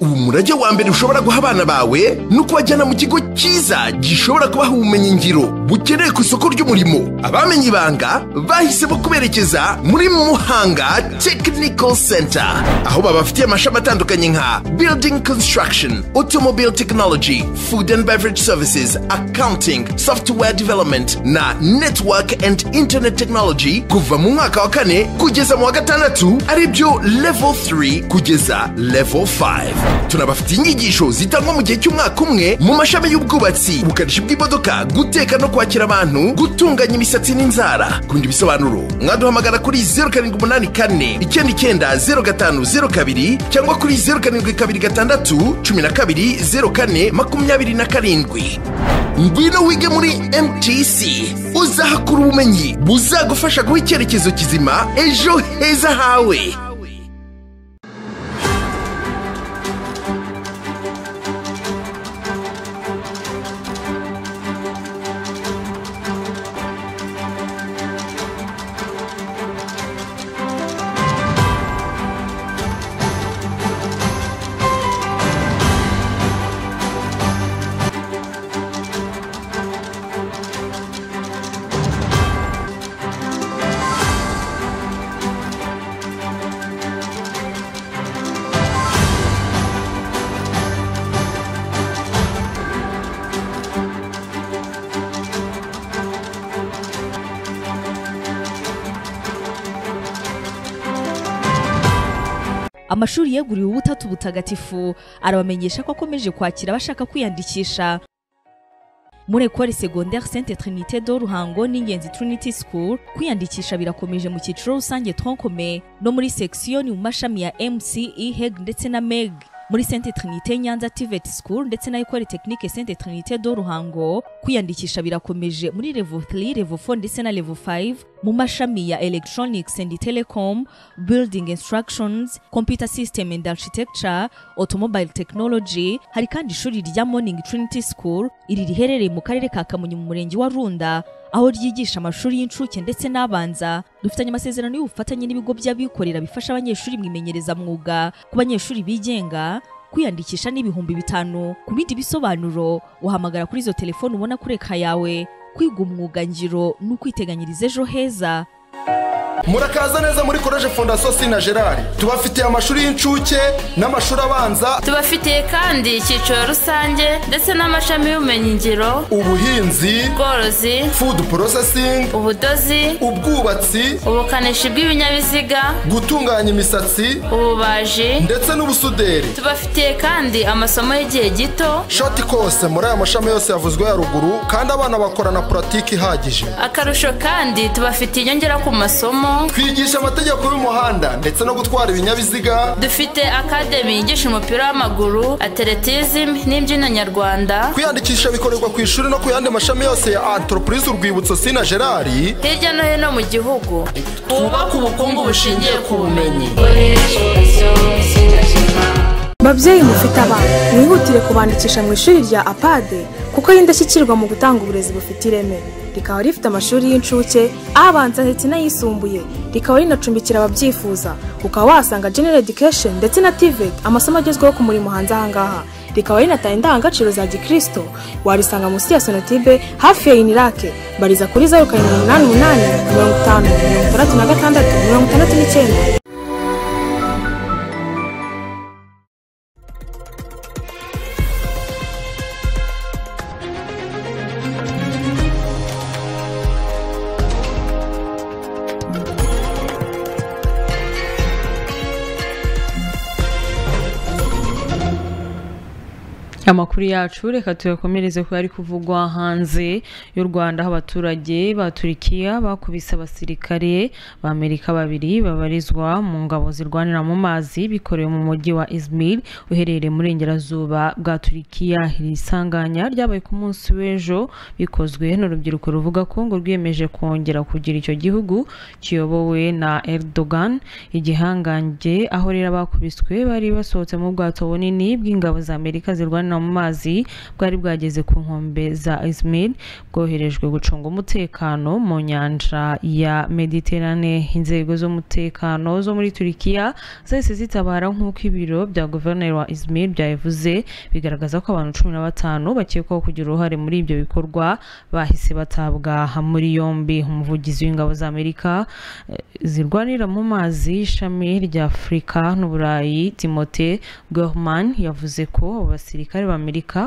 ubu murage wa mbere ushobora guha abana bawe ni ukubajyana mu kigo cyiza gishobora kubaha ubumenyingiro bukenewe ku isoko ry'umurimo abamenye ibanga bahisemo kuberekeza muri muhanga technical center aho babafitiye amashami atandukanye nka building construction automobile technology food and beverage services accounting software development na network and internet technology kuva mu mwaka wa kane kugeza mu wa gatandatu aribyo level 3 kugeza level 5 tunabafitiye inyigisho zitangwa mu gihe cy'umwaka umwe mu mashami y'ubwubatsi ubukanishi bw'imodoka guteka no kwakira abantu gutunganya imisatsi n'inzara kundi bisobanuro mwaduhamagara kuri 0784 cyangwa kuri 0726 ngwino wige muri mtc uzahakura ubumenyi buzagufasha guha icyerekezo kizima ejo heza hawe amashuri yeguriwe ubutatu butagatifu arabamenyesha ko akomeje kwakira abashaka kwiyandikisha muri ekore secondaire sainte trinité do ruhango n'ingenzi trinity school kwiyandikisha birakomeje mu cyiciro rusange troncome no muri sekisiyoni mu mashami ya mce heg ndetse na meg muri sainte trinité nyanza tivet school ndetse na ekore technique sainte trinité do ruhango kwiyandikisha birakomeje muri level 3 level 4 ndetse na level 5 mu mashami ya electronics and telecom building instructions computer system and architecture automobile technology hari kandi ishuri rya morning trinity school iri riherereye mu karere ka kamonyi mu murenge wa runda aho ryigisha amashuri y'incuke ndetse n'abanza dufitanye amasezerano y'ubufatanye n'ibigo by'abikorera bifasha abanyeshuri mu imenyerezamwuga ku banyeshuri bigenga kwiyandikisha n'ibihumbi bitanu ku bindi bisobanuro uhamagara kuri izo telefoni ubona kuri eka yawe kwiga umwuga ngiro ni ukwiteganyiriza ejo heza murakaza neza muri koleje fondasiyo sina gerard tubafitiye amashuri y'incuke n'amashuri abanza tubafitiye kandi icyiciro rusange ndetse n'amashami y'ubumenyingiro ubuhinzi ubworozi food processing ubudozi ubwubatsi ubukanishi bw'ibinyabiziga gutunganya imisatsi ububaji ndetse n'ubusuderi tubafitiye kandi amasomo y'igihe gito shoti kose muri aya mashami yose yavuzwe ya ruguru kandi abana bakorana puratike ihagije akarusho kandi tubafitiye inyongera ku masomo twigisha amategeko y'umuhanda ndetse no gutwara ibinyabiziga dufite akademi yigisha umupira w'amaguru atletism n'imbyino nyarwanda kwiyandikisha bikorerwa ku ishuri no ku yandi mashami yose ya antoropurize urwibutso sina gerard hirya no hino mu gihugu twubake ubukungu bushingiye ku bumenyi babyeyi mufite abana mwihutire kubandikisha mu ishuri rya apade kuko y'indashyikirwa mu gutanga uburezi bufite ireme rikaba rifite amashuri y'incuke abanza ndetse n'ayisumbuye rikaba rinacumbikira ababyifuza ukaba wahasanga general education ndetse na tivet amasomo agezweho ku murimo hanze ahangaha rikaba rinatanga indangagaciro za gikristo warisanga munsi ya sonatibe hafi ya inirake bariza kuri zeru karindwi umunani umunani mirongo itanu mirongo itandatu na gatandatu mirongo itandatu n'icyenda amakuru yacu reka tuyakomereze ko ari kuvugwa hanze y'u rwanda aho abaturage ba turikiya bakubise abasirikare b'amerika babiri babarizwa mu ngabo zirwanira mu mazi bikorewe mu mujyi wa izmir uherereye muri ingerazuba bwa turikiya iri sanganya ryabaye ku munsi w'ejo bikozwe n'urubyiruko ruvuga ko ngo rwiyemeje kongera kugira icyo gihugu kiyobowe na erdogan igihangange aho rero bakubiswe bari basohotse mu bwato bunini bw'ingabo za amerika zirwanira mu mazi bwari bwageze ku nkombe za izmir bwoherejwe gucunga umutekano mu nyanja ya mediterane inzego z'umutekano zo muri turikiya zahise zitabara nk'uko ibiro bya guverineri wa izmir byabivuze bigaragaza ko abantu cumi na batanu bakekwaho kugira uruhare muri ibyo bikorwa bahise batabwa muri yombi umuvugizi w'ingabo za amerika eh, zirwanira mu mazi ishami rya afurika n'uburayi timote gorman yavuze ko abo basirikare abasirikare b'amerika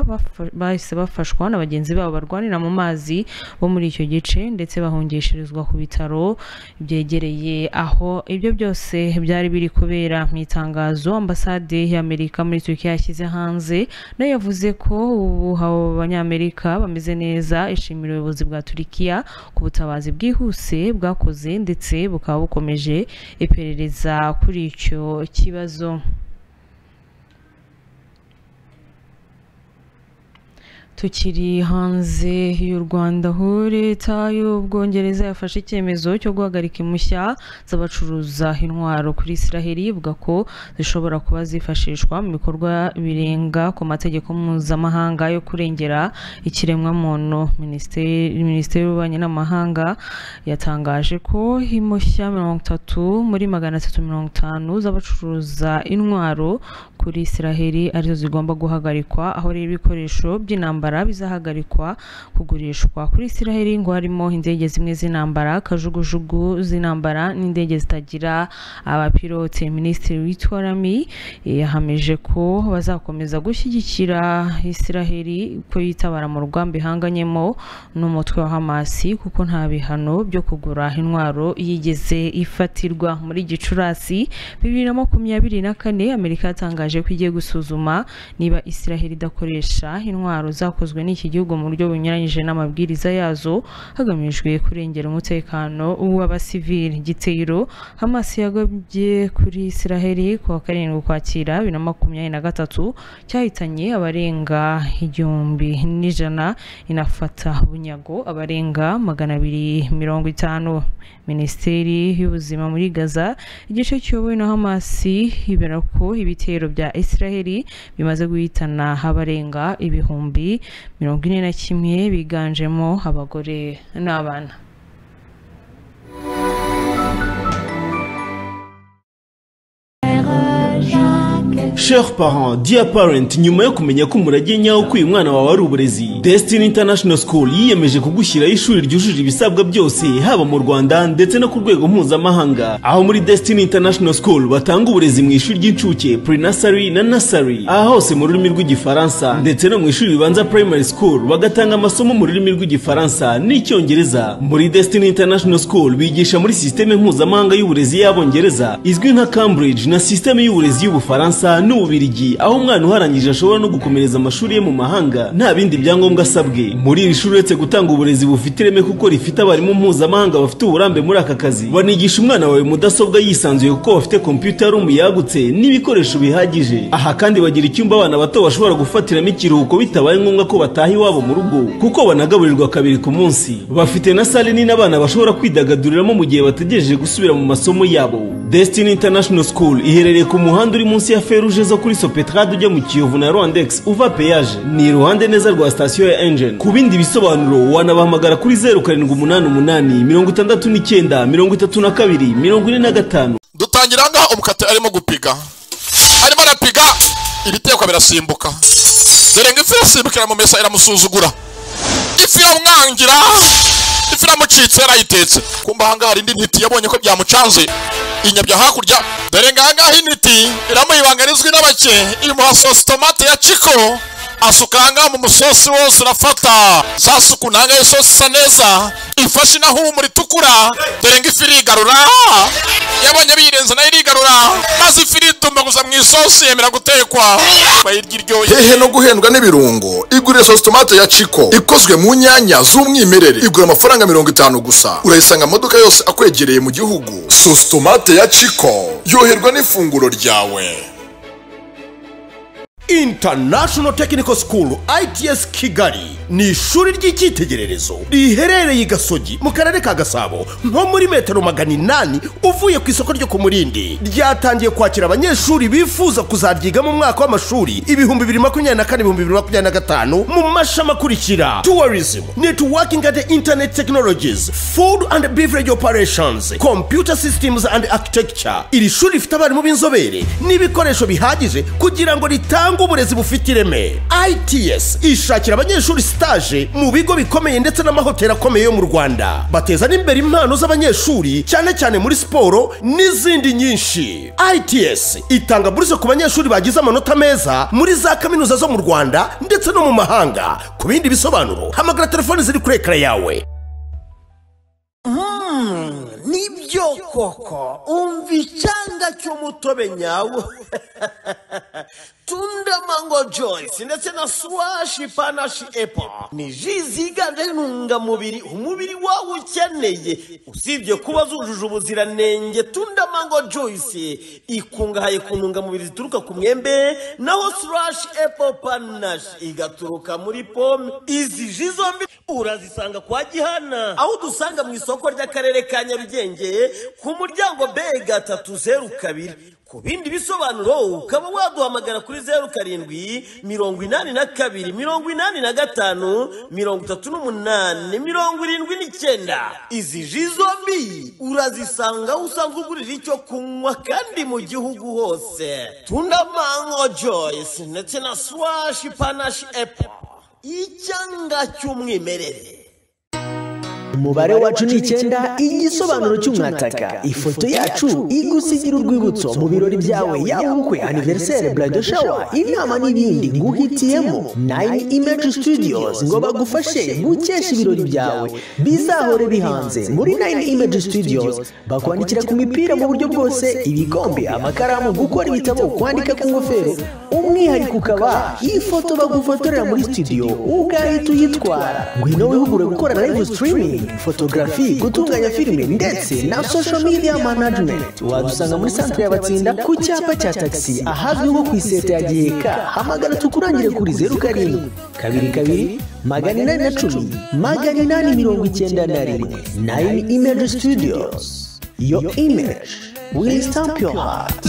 bahise bafashwa na bagenzi babo barwanira mu mazi bo muri icyo gice ndetse bahungishirizwa ku bitaro byegereye aho ibyo byose byari biri kubera mu itangazo ambasade y'amerika muri turukiya yashyize hanze nayo yavuze ko ubu abo banyamerika bameze neza ishimira ubuyobozi bwa turukiya ku butabazi bwihuse bwakoze ndetse bukaba bukomeje iperereza kuri icyo kibazo tukiri hanze y'u rwanda aho leta y'ubwongereza yafashe icyemezo cyo guhagarika impushya z'abacuruza intwaro kuri israheli ivuga ko zishobora kuba zifashishwa mu bikorwa birenga ku mategeko mpuzamahanga yo kurengera ikiremwamuntu minisiteri minisiteri y'ububanyi n'amahanga yatangaje ko impushya mirongo itatu muri magana atatu mirongo itanu z'abacuruza intwaro kuri israheli arizo zigomba guhagarikwa aho rero ibikoresho by'intambara by'intambara bizahagarikwa kugurishwa kuri israheli ngo harimo indege zimwe z'intambara kajugujugu z'intambara n'indege zitagira abapilote minisitiri w'itwarami yahamije ko bazakomeza gushyigikira israheli ko yitabara mu rugamba ihanganyemo n'umutwe wa hamasi kuko nta bihano byo kugura intwaro yigeze ifatirwa muri gicurasi bibiri na makumyabiri na kane amerika yatangaje ko igiye gusuzuma niba israheli idakoresha intwaro zakozwe n'iki gihugu mu buryo bunyuranyije n'amabwiriza yazo hagamijwe kurengera umutekano w'abasivili gitero hamas yagabye kuri israheli ku wa karindwi ukwakira bibiri na makumyabiri na gatatu cyahitanye abarenga igihumbi n'ijana inafata bunyago abarenga magana abiri mirongo itanu minisiteri y'ubuzima muri gaza igice kiyobowe na hamasi ibera ko ibitero bya israheli bimaze guhitana abarenga ibihumbi ibihumbi mirongo ine na kimwe biganjemo abagore n'abana Cher parent, dear parent, nyuma yo kumenya ko umurage nyawo ukwiye umwana wawe ari uburezi, Destiny International School yiyemeje kugushyiraho ishuri ryujuje ibisabwa byose haba mu Rwanda ndetse no ku rwego mpuzamahanga. Aho muri Destiny International School batanga uburezi mu ishuri ry'incuke, pre-nursery na nursery, aha hose mu rurimi rw'igifaransa ndetse no mu ishuri ribanza primary school bagatanga amasomo mu rurimi rw'igifaransa n'icyongereza. Muri Destiny International School bigisha muri sisiteme mpuzamahanga y'uburezi y'abongereza izwi nka Cambridge na sisiteme y'uburezi y'ubufaransa n'ububirigi aho umwana uharangije ashobora no gukomereza amashuri ye mu mahanga nta bindi byangombwa asabwe muri iri shuri uretse gutanga uburezi bufite ireme kuko rifite abarimu mpuzamahanga bafite uburambe muri aka kazi banigisha umwana wawe mudasobwa yisanzuye kuko bafite kompiyuta rumu yagutse n'ibikoresho bihagije aha kandi bagira icyumba abana bato bashobora gufatiramo ikiruhuko bitabaye ngombwa ko bataha iwabo mu rugo kuko banagaburirwa kabiri ku munsi bafite na sale nini abana bashobora kwidagaduriramo mu gihe bategereje gusubira mu masomo yabo Destiny International School iherereye ku muhanda uri munsi ya Feruje ugeze kuri sopetrade ujya mu kiyovu na rwandex uva peyaje ni iruhande neza rwa sitasiyo ya engine ku bindi bisobanuro wanabahamagara kuri zeru karindwi umunani umunani mirongo itandatu n'icyenda mirongo itatu na kabiri mirongo ine na gatanu dutangira ngaha umukate arimo gupiga arimo arapiga ibitekwa birasimbuka dore ngo ifi irasimbukira mu mesa iramusuzugura ifi iramwangira ifi iramucitse yarayitetse kumba ahangaha hari indi ntiti yabonye ko byamucanze inyabya hakurya dore ngahangaha intiti iramuyibangarizwa n'abake imuha sosi tomate ya ciko asuka ahangaha mu musosi wose urafata za suku ntangahe isosi isa neza ifashe inahumura itukura dore ngo ifi irigarura yabonye biyirenze nayo irigarura maze ifi iritumbaguza mu isosi yemera gutekwa bayirya iryoye hehe no guhendwa n'ibirungo igurire sosi tomate ya ciko ikozwe mu nyanya z'umwimerere igura amafaranga mirongo itanu gusa urayisanga mu maduka yose akwegereye mu gihugu sosi tomate ya ciko yoherwa n'ifunguro ryawe International Technical School ITS Kigali ni ishuri ry'icyitegererezo riherereye i Gasogi mu karere ka Gasabo nko muri metero magana inani uvuye ku isoko ryo ku Murindi ryatangiye kwakira abanyeshuri bifuza kuzaryiga mu mwaka w'amashuri ibihumbi bibiri makumyabiri na kane ibihumbi bibiri makumyabiri na gatanu mu mashami akurikira tourism networking and internet technologies food and beverage operations computer systems and architecture iri shuri rifite abarimu b'inzobere n'ibikoresho bihagije kugira ngo ritange cyangwa uburezi bufite ireme ITS ishakira abanyeshuri stage mu bigo bikomeye ndetse n'amahoteli akomeye yo mu Rwanda bateza n'imbere impano z'abanyeshuri cyane cyane muri siporo n'izindi nyinshi ITS itanga buruse ku banyeshuri bagize amanota meza muri za kaminuza zo mu Rwanda ndetse no mu mahanga ku bindi bisobanuro hamagara telefoni ziri kuri ekara yawe nibyo koko umva icyanga cy'umutobe nyawo tunda mango joyce ndetse na swashi panashi epo ni ji ziganje intungamubiri umubiri wawe ukeneye usibye kuba zujuje ubuziranenge tunda mango joyce ikungahaye ku ntungamubiri zituruka ku mwembe naho swashi epo panashi igaturuka muri pome izi ji zombi urazisanga kwa gihana aho dusanga mu isoko ry'akarere ka nyarugenge ku muryango be gatatu zeru kabiri ku bindi bisobanuro ukaba waduhamagara kuri zeru karindwi mirongo inani na kabiri mirongo inani na gatanu mirongo itatu n'umunani mirongo irindwi n'icyenda izi ji zombi urazisanga aho usanzwe ugurira icyo kunywa kandi mu gihugu hose tunda mango joyce ndetse na swashi panashi epo icyanga cy'umwimerere umubare wacu ni icyenda igisobanuro cy'umwataka ifoto yacu igusigira urwibutso mu birori byawe yaba ubukwe aniveriseri burado shawa inama n'ibindi nguhitiyemo nayini imeji studios ngo bagufashe gukesha ibirori byawe bizahore bihanze muri nayini imeji studios bakwandikira ku mipira mu buryo bwose ibikombe amakaramu gukora ibitabo kwandika ku ngofero umwihariko ukaba ifoto bagufotorera muri studio ugahita uyitwara ngwino wihugure gukora live streaming fotogarafi gutunganya filime ndetse na social media management wadusanga muri santire y'abatsinda ku cyapa cya tagisi ahazwi nko ku iseta ya giheka hamagara tukurangire kuri zeru karindwi kabiri kabiri magana inani na cumi magana inani mirongo icyenda na rimwe nayini imeji studios yo imeji will stamp your heart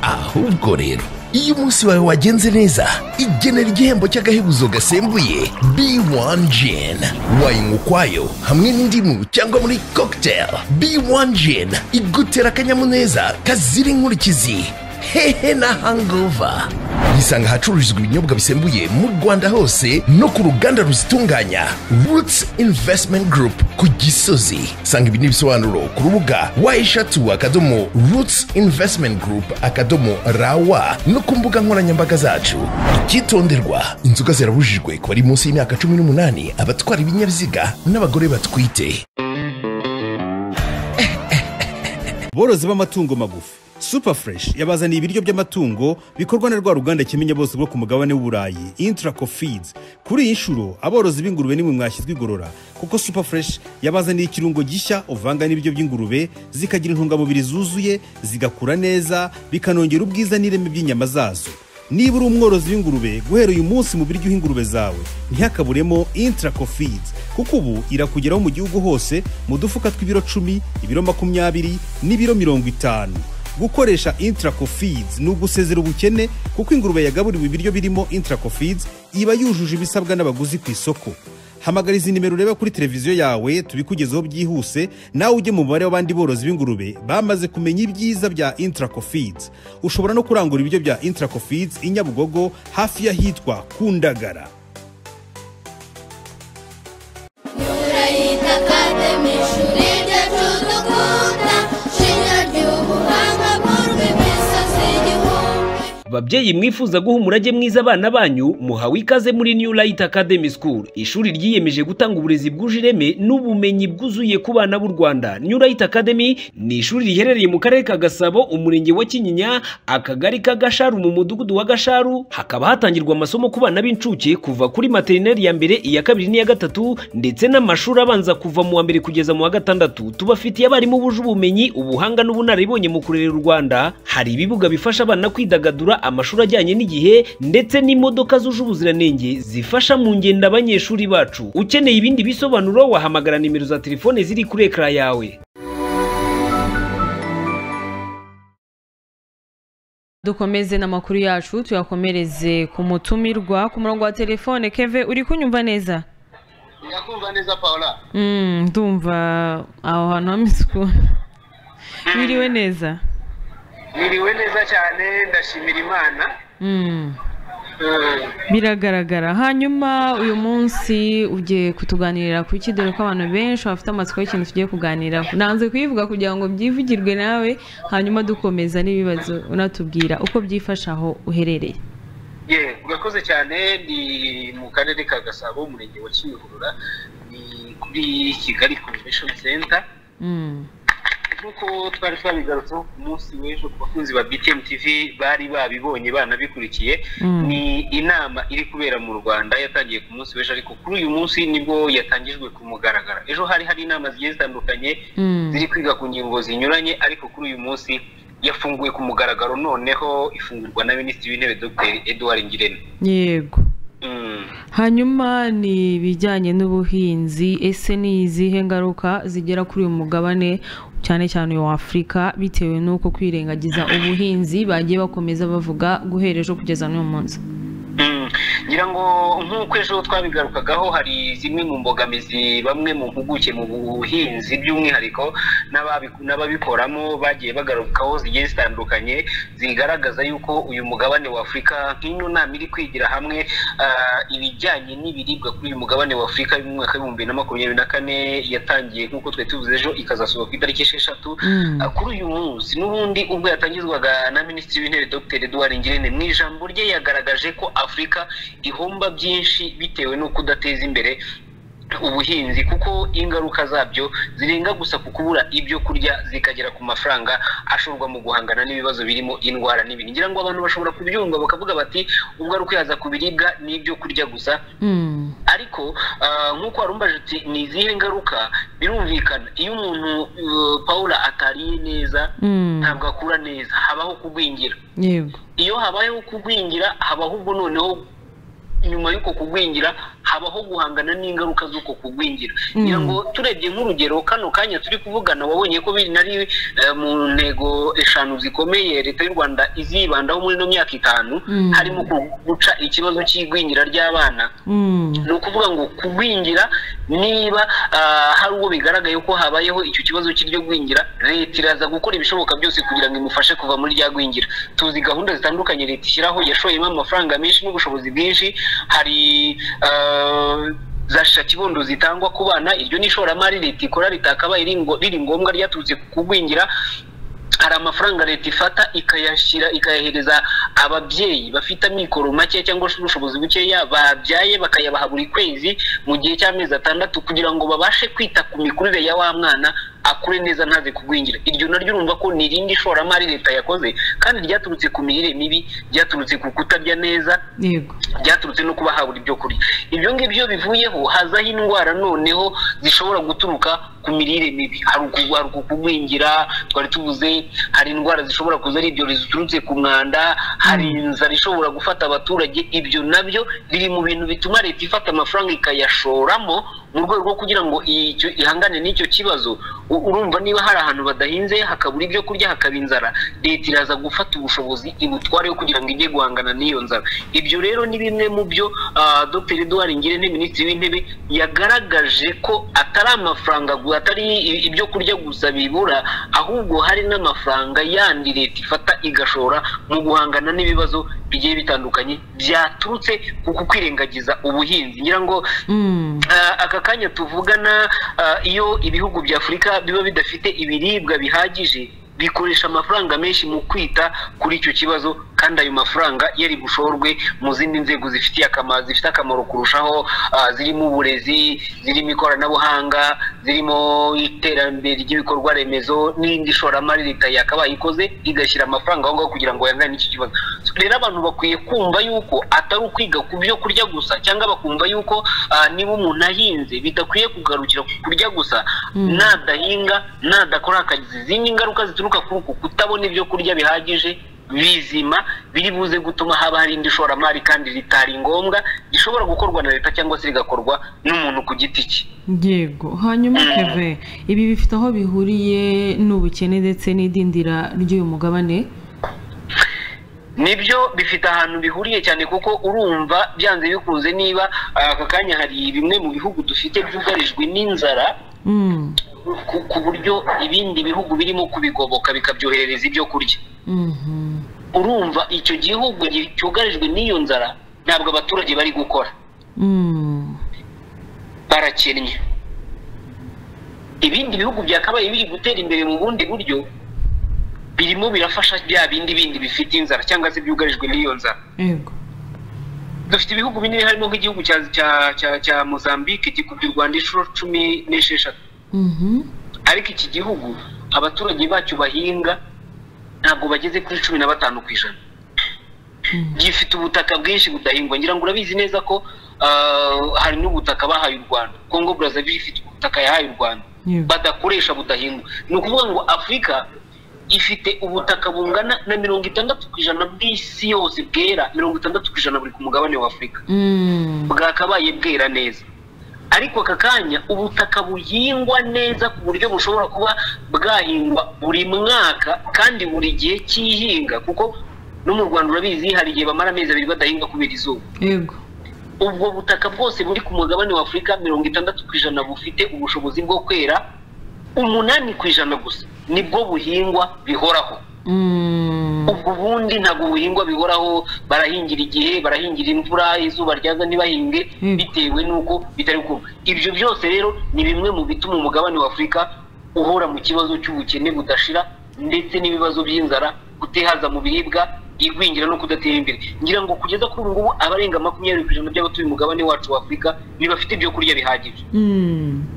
ahubwo rero iyo umunsi wawe wagenze neza igenera igihembo cy'agahebuzo gasembuye b1 gin wayanywa ukwayo hamwe n'indimu cyangwa muri cocktail b1 gin igutera akanyamuneza kazira inkurikizi hehe na hangover yisanga ahacururizwa ibinyobwa bisembuye mu rwanda hose no ku ruganda ruzitunganya roots investment group ku gisozi sanga ibi n'ibisobanuro ku rubuga wa eshatu akadomo roots investment group akadomo rawa no ku mbuga nkoranyambaga zacu icyitonderwa inzoga zirabujijwe ku bari munsi y'imyaka cumi n'umunani abatwara ibinyabiziga n'abagore batwite borozi b'amatungo magufi super fresh yabazaniye ibiryo by'amatungo bikorwa na rwa ruganda kimenya bose bwo ku mugabane w'uburayi intraco feeds kuri iyi nshuro aborozi b'ingurube nimwe mwashyizwe igorora kuko super fresh yabazaniye ikirungo gishya uvanga n'ibiryo by'ingurube zikagira intungamubiri zuzuye zigakura neza bikanongera ubwiza n'ireme by'inyama zazo niba uri umworozi w'ingurube guhera uyu munsi mu biryo uha ingurube zawe ntihakaburemo intraco feeds kuko ubu irakugeraho mu gihugu hose mu dufuka tw'ibiro cumi ibiro makumyabiri n'ibiro mirongo itanu gukoresha intraco feeds ni ugusezera ubukene kuko ingurube yagaburiwe ibiryo birimo intraco feeds iba yujuje ibisabwa n'abaguzi ku isoko hamagara izi nimero ureba kuri televiziyo yawe tubikugezeho byihuse nawe ujye mu mubare w'abandi borozi b'ingurube bamaze kumenya ibyiza bya intraco feeds ushobora no kurangura ibiryo bya intraco feeds i nyabugogo hafi y'ahitwa kundagara turayita kademi ishuri ryacu dukunda shinya ry'ubuhanga bw'urwo imisozi igihumbi babyeyi mwifuza guha umurage mwiza abana banyu muhawe ikaze muri new light academy school ishuri ryiyemeje gutanga uburezi bwuje ireme n'ubumenyi bwuzuye ku bana b'u rwanda new light academy ni ishuri riherereye mu karere ka gasabo umurenge wa kinyinya akagari ka gasharu mu mudugudu wa gasharu hakaba hatangirwa amasomo ku bana b'incuke kuva kuri materineri ya mbere iya kabiri n'iya gatatu ndetse n'amashuri abanza kuva mu wa mbere kugeza mu wa gatandatu tubafitiye abarimu buje ubumenyi ubuhanga n'ubunararibonye mu kurerera u rwanda hari ibibuga bifasha abana kwidagadura amashuri ajyanye n'igihe ndetse n'imodoka zuje ubuziranenge zifasha mu ngendo abanyeshuri bacu ukeneye ibindi bisobanuro wahamagara nimero za telefone ziri kuri ekara yawe dukomeze n'amakuru yacu tuyakomereze ku mutumirwa ku murongo wa telefone keve uri kunyumva neza ndakumva neza paula Mm, ndumva aho hantu hameze ukuntu wiriwe neza niriwe neza cyane ndashimira imana Mm. biragaragara hanyuma uyu munsi ugiye kutuganirira ku iki dore ko abantu benshi bafite amatsiko y'ikintu tugiye kuganiraho nanze kuyivuga kugira ngo byivugirwe nawe hanyuma dukomeza n'ibibazo unatubwira uko byifasha aho uherereye ye urakoze cyane ni mu karere ka gasabo umurenge wa kimihurura ni kuri kigali convention center Mm. nk'uko twari twabigarutseho ku munsi w'ejo ku bakunzi ba btm tv bari babibonye banabikurikiye Mm. ni inama iri kubera mu rwanda yatangiye ku munsi w'ejo ariko kuri uyu munsi nibwo yatangijwe ku mugaragaro ejo hari hari inama zigiye zitandukanye Mm. ziri kwiga ku ngingo zinyuranye ariko kuri uyu munsi yafunguwe ku mugaragaro noneho ifungurwa na minisitiri w'intebe dr edouard ngirente yego hanyuma ni ibijyanye n'ubuhinzi ese ni izihe ngaruka zigera kuri uyu mugabane cyane cyane wa afurika bitewe n'uko kwirengagiza ubuhinzi bagiye bakomeza bavuga guhera ejo kugeza n'uyu munsi Mm. ngira ngo nk'uko ejo twabigarukagaho hari zimwe mu mbogamizi bamwe mu mpuguke mu buhinzi by'umwihariko n'ababi- n'ababikoramo bagiye bagarukaho zigiye zitandukanye zigaragaza yuko uyu mugabane wa afurika nk'ino nama iri kwigira hamwe ah, ibijyanye n'ibiribwa kuri uyu mugabane wa afurika y'umwaka w'ibihumbi bibiri na makumyabiri na kane yatangiye nk'uko twari tuvuze ejo ikazasohoka ku itariki esheshatu Mm. Ah, kuri uyu munsi n'ubundi ubwo yatangizwaga na minisitiri w'intebe dr edouard ngirente mu ijambo rye yagaragaje ko afurika ihomba byinshi bitewe no kudateza imbere ubuhinzi kuko ingaruka zabyo zirenga gusa ku kubura ibyo kurya zikagera ku mafaranga ashorwa mu guhangana n'ibibazo birimo indwara n'ibindi ngira ngo abantu bashobora kubyumva bakavuga bati ubwo yaza ku biribwa n'ibyo kurya gusa ariko ah, nk'uko warumbaje uti ni izihe ngaruka birumvikana iyo umuntu uh, paula atariye neza Mm. ntabwo akura neza habaho kugwingira yego iyo habayeho kugwingira habaho ubwo noneho nyuma y'uko kugwingira habaho guhangana n'ingaruka z'uko kugwingira Mm. ngira ngo turebye nk'urugero kano kanya turi kuvugana wabonye ko biri nari eh, mu ntego eshanu zikomeye leta y'u rwanda izibandaho muri ino myaka itanu Mm. harimo ku- guca ikibazo cy'igwingira ry'abana ni ukuvuga ngo kugwingira niba ah, hari uwo bigaragaye ko habayeho icyo kibazo cy'iryo gwingira leta iraza gukora ibishoboka byose kugira ngo imufashe kuva muri rya gwingira tuzi gahunda zitandukanye leta ishyiraho yashoyemo amafaranga menshi n'ubushobozi bwinshi hari ah, za sha kibondo zitangwa ku bana iryo ni ishoramari leta ikora ritakabaye riri ngo- riri ngombwa ryaturutse ku kugwingira hari amafaranga leta ifata ikayashyira ikayahereza ababyeyi bafite amikoro make cyangwa se ubushobozi bukeya babyaye bakayabaha buri kwezi mu gihe cy'amezi atandatu kugira ngo babashe kwita ku mikurire ya wa mwana akure neza ntaze kugwingira iryo naryo urumva ko ni irindi ishoramari leta yakoze kandi ryaturutse ku mirire mibi ryaturutse ku kutarya neza yego byaturutse no kuba habura ibyo kurya ibyo ngibyo bivuyeho hazaho indwara noneho zishobora guturuka ku mirire mibi hari uku- hari uku kugwingira twari tuvuze hari indwara zishobora kuza ari ibyorezo ziturutse ku mwanda hari inzara ishobora gufata abaturage ibyo nabyo biri mu bintu bituma leta ifata amafaranga ikayashoramo mu rwego rwo kugira ngo icyo- ihangane n'icyo kibazo U- urumva niba hari ahantu badahinze hakabura ibyo kurya hakaba inzara leta iraza gufata ubushobozi ibutwareho kugira ngo ijye guhangana n'iyo nzara ibyo rero ni bimwe mu byo ah, dr eduard ngirente minisitiri w'intebe yagaragaje ko atari amafaranga gu- atari i- ibyo kurya gusa bibura ahubwo hari n'amafaranga yandi leta ifata igashora mu guhangana n'ibibazo bigiye bitandukanye byaturutse ku kukwirengagiza ubuhinzi ngira ngo Ah, aka kanya tuvugana ah, iyo ibihugu bya afurika biba bidafite ibiribwa bihagije bikoresha amafaranga menshi mu kwita kuri icyo kibazo kandi ayo mafaranga yari bushorwe mu zindi nzego zifitiye akamaro zifite akamaro kurushaho ah, zirimo uburezi zirimo ikoranabuhanga zirimo iterambere ry'ibikorwa remezo n'indi ishoramari leta yakabaye ikoze igashyira amafaranga aho ngaho kugira ngo yangane n'iki kibazo rero abantu bakwiye kumva yuko atari ukwiga ku byo kurya gusa cyangwa bakumva yuko ah, niba umuntu ahinze bidakwiye kugarukira ku kurya gusa Mm. nadahinga nadakora akazi izindi ngaruka zituruka kuri uku kutabona ibyo kurya bihagije bizima biri buze gutuma haba hari indi ishoramari kandi ritari ngombwa gishobora gukorwa na leta cyangwa se rigakorwa n'umuntu ku giti cye yego hanyuma keve ibi bifite aho bihuriye n'ubukene ndetse n'idindira ry'uyu mugabane nibyo bifite ahantu bihuriye cyane kuko urumva byanze bikunze niba ah, aka kanya hari bimwe mu bihugu dufite byugarijwe n'inzara Mm, ku, ku buryo ibindi bihugu birimo kubigoboka bikabyoherereza ibyo kurya mhm. urumva icyo gihugu gi- cyugarijwe n'iyo nzara ntabwo abaturage bari gukora Mm, barakennye ibindi bihugu byakabaye biri gutera imbere mu bundi buryo birimo birafasha bya bindi bindi bifite inzara cyangwa se byugarijwe n'iyo nzara yego dufite ibihugu binini harimo nk'igihugu cya cya cya cya mozambique gikubye u rwanda inshuro cumi n'esheshatu Mhm. ariko iki gihugu abaturage bacyo bahinga ntabwo bageze kuri cumi na batanu ku ijana gifite ubutaka bwinshi budahingwa ngira ngo urabizi neza ko ah, hari n'ubutaka bahaye u rwanda congo brazzaville ifite ubutaka yahaye u rwanda badakoresha budahingwa ni ukuvuga ngo afurika ifite ubutaka bungana na mirongo itandatu ku ijana bw'isi yose bwera mirongo itandatu ku ijana buri ku mugabane wa afurika bwakabaye bwera neza ariko aka kanya ubutaka buhingwa neza ku buryo bushobora kuba bwahingwa buri mwaka kandi buri gihe cy'ihinga kuko no mu rwanda urabizi hari igihe bamara amezi abiri badahinga kubera izuba yego ubwo butaka bwose buri ku mugabane wa afurika mirongo itandatu ku ijana bufite ubushobozi bwo kwera umunani ku ijana gusa nibwo buhingwa bihoraho ubwo ubundi ntabwo buhingwa bihoraho barahingira igihe barahingira imvura izuba ryaza ntibahinge bitewe n'uko bitari kuba ibyo byose rero ni bimwe mu bituma umugabane wa afurika uhora mu kibazo cy'ubukene budashira ndetse n'ibibazo by'inzara kutihaza mu biribwa igwingira no kudatera imbere ngira ngo kugeza kuri ubu ngubu abarenga makumyabiri ku ijana by'abatuye umugabane wacu wa afurika ntibafite ibyo kurya bihagije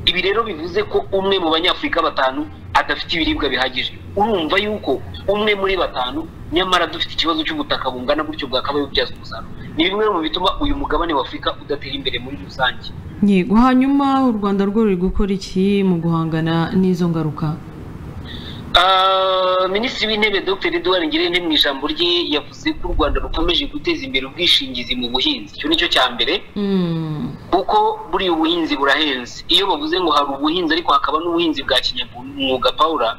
ibi rero bivuze ko umwe mu banyafurika batanu adafite ibiribwa bihagije urumva yuko umwe muri batanu nyamara dufite ikibazo cy'ubutaka bungana gutyo bwakabaye bubyazwa umusaruro ni bimwe mu bituma uyu mugabane wa afurika udatera imbere muri rusange yego hanyuma u rwanda rwo ruri gukora iki mu guhangana n'izo ngaruka Ah, minisitiri w'intebe dr eduard ngirente mu ijambo rye yavuze ko u rwanda rukomeje guteza imbere ubwishingizi mu buhinzi icyo ni cyo cya mbere Mm, kuko buriya ubuhinzi burahenze iyo bavuze ngo hari ubuhinzi ariko hakaba n'ubuhinzi bwa kinyamwuga pawura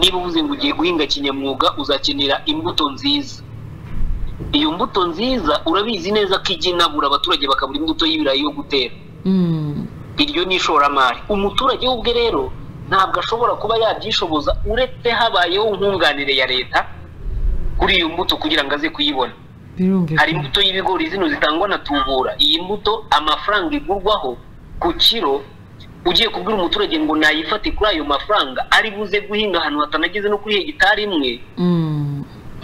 niba uvuze ngo ugiye guhinga kinyamwuga uzakenera imbuto nziza iyo mbuto nziza urabizi neza ko ijya inabura abaturage bakabura imbuto y'ibirayi yo gutera iryo ni ishoramari umuturage we ubwe rero ntabwo ashobora kuba yabyishoboza uretse habayeho nkunganire ya leta kuri iyo mbuto kugira ngo aze kuyibona hari imbuto y'ibigori zino zitangwa na tubura iyi mbuto amafaranga igurwaho ku kiro ugiye kubwira umuturage ngo nayifate kuri ayo mafaranga ari buze guhinga ahantu hatanageze no kuri hegitari imwe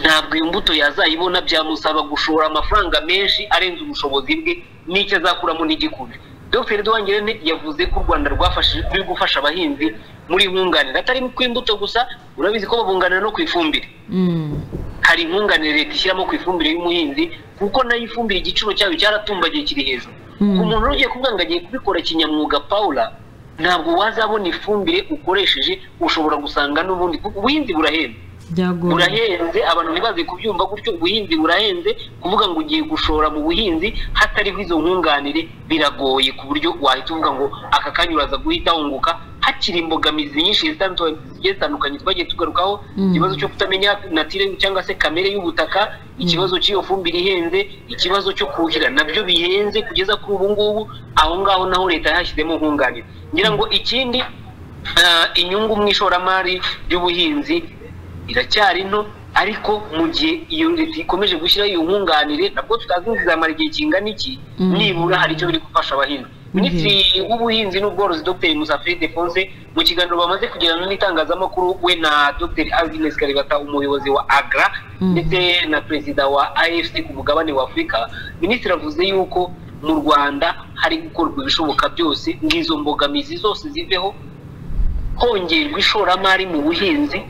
ntabwo iyo mbuto yazayibona byamusaba gushora amafaranga menshi arenze ubushobozi bwe n'icyo azakuramo n'igikumi dr duwangirente yavuze ko u rwanda rwafashije ruri gufasha abahinzi muri nkunganire atari ku imbuto gusa urabizi ko babunganira no ku ifumbire hari inkunganire leta ishyiramo ku ifumbire y'umuhinzi kuko nayo ifumbire igiciro cyayo cyaratumbagiye kiri hejuru ku muntu ugiye kuvuga ngo agiye kubikora kinyamwuga pawura ntabwo wazabona ifumbire ukoresheje ushobora gusanga n'ubundi kuko ubuhinzi burahenze burahenze abantu ntibaze kubyumva gutyo ubuhinzi burahenze kuvuga ngo ugiye gushora mu buhinzi hatariho izo nkunganire biragoye ku buryo wahita uvuga ngo aka kanya uraza guhita wunguka hakiri imbogamizi nyinshi zitandu- zigiye zitandukanye twagiye tugarukaho Mm. ikibazo cyo kutamenya natire cyangwa se kamere y'ubutaka ikibazo cy'iyo fumbire ihenze ikibazo cyo kuhira nabyo bihenze kugeza kuri ubu ngubu aho ngaho naho leta yahashyizemo nkunganire ngira ngo ikindi ah, inyungu mu ishoramari ry'ubuhinzi iracyari nto ariko mu gihe iyo leta ikomeje gushyiraho iyo nkunganire nabwo tutazi ngo izamara igihe kingana iki Mm. nibura hari icyo biri gufasha abahinzi minisitiri w'ubuhinzi n'ubworozi dr musafiri defonse mu kiganiro bamaze kugirana n'itangazamakuru we na dr agnes karibata umuyobozi wa agra ndetse na perezida wa afc ku mugabane wa afurika minisitiri avuze yuko mu rwanda hari gukorwa ibishoboka byose ngo izo mbogamizi zose ziveho hongerwa ishoramari mu buhinzi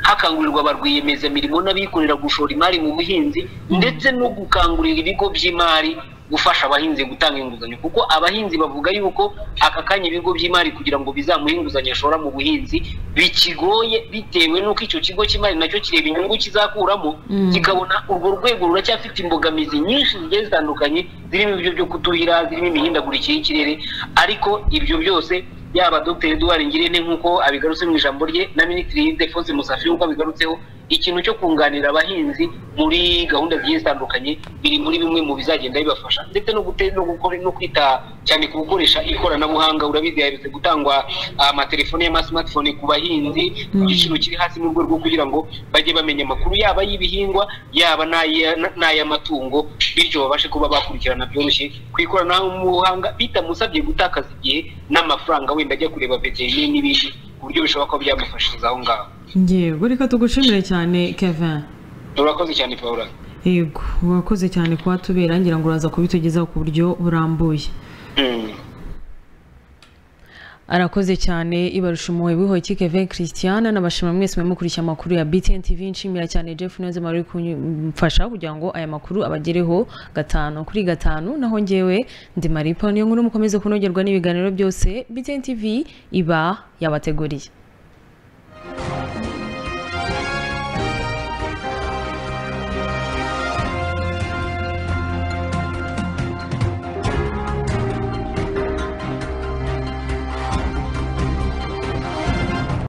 hakangurirwa ba rwiyemezamirimo n'abikorera gushora imari mu buhinzi ndetse no gukangurira ibigo by'imari gufasha abahinzi gutanga inguzanyo kuko abahinzi bavuga yuko aka kanya ibigo by'imari kugira ngo bizamuhe inguzanyo ashora mu buhinzi bikigoye bitewe n'uko icyo kigo cy'imari nacyo kireba inyungu kizakuramo Mm. kikabona urwo rwego ruracyafite imbogamizi nyinshi zigiye zitandukanye zirimo ibyo byo kutuhira zirimo imihindagurikire y'ikirere ariko ibyo byose yaba dr eduard ngirente nk'uko abigarutse mu ijambo rye na minisitiri defonse musafi nk'uko abigarutseho ikintu cyo kunganira abahinzi muri gahunda zigiye zitandukanye biri muri bimwe mu bizagenda bibafasha ndetse no gute- no gukora no kwita cyane ku gukoresha ikoranabuhanga urabizi haherutse gutangwa amatelefone y'amasimatifone ku bahinzi ku Mm. giciro kiri hasi mu rwego rwo kugira ngo bajye bamenya amakuru yaba y'ibihingwa yaba n'aya- n'ay'amatungo bityo babashe kuba bakurikirana byoroshye ku ikoranabuhanga bitamusabye gutakaza igihe n'amafaranga wenda ajya kureba veterineri n'ibindi ku buryo bishobora kuba byamufashiriza aho ngaho yego reka tugushimire cyane kevin urakoze cyane paula yego urakoze cyane kuba tubera ngira ngo uraza kubitugezaho ku buryo burambuye arakoze cyane ibarusha umuhe wihoye kevin christian nabashima mwese mukurikiye amakuru ya btn tv nshimira cyane jeff neza wari uri kumfasha kugira ngo aya makuru abagereho gatanu kuri gatanu naho ngewe ndi maripo niyo nkuru mukomeze kunogerwa n'ibiganiro byose btn tv iba yabateguriye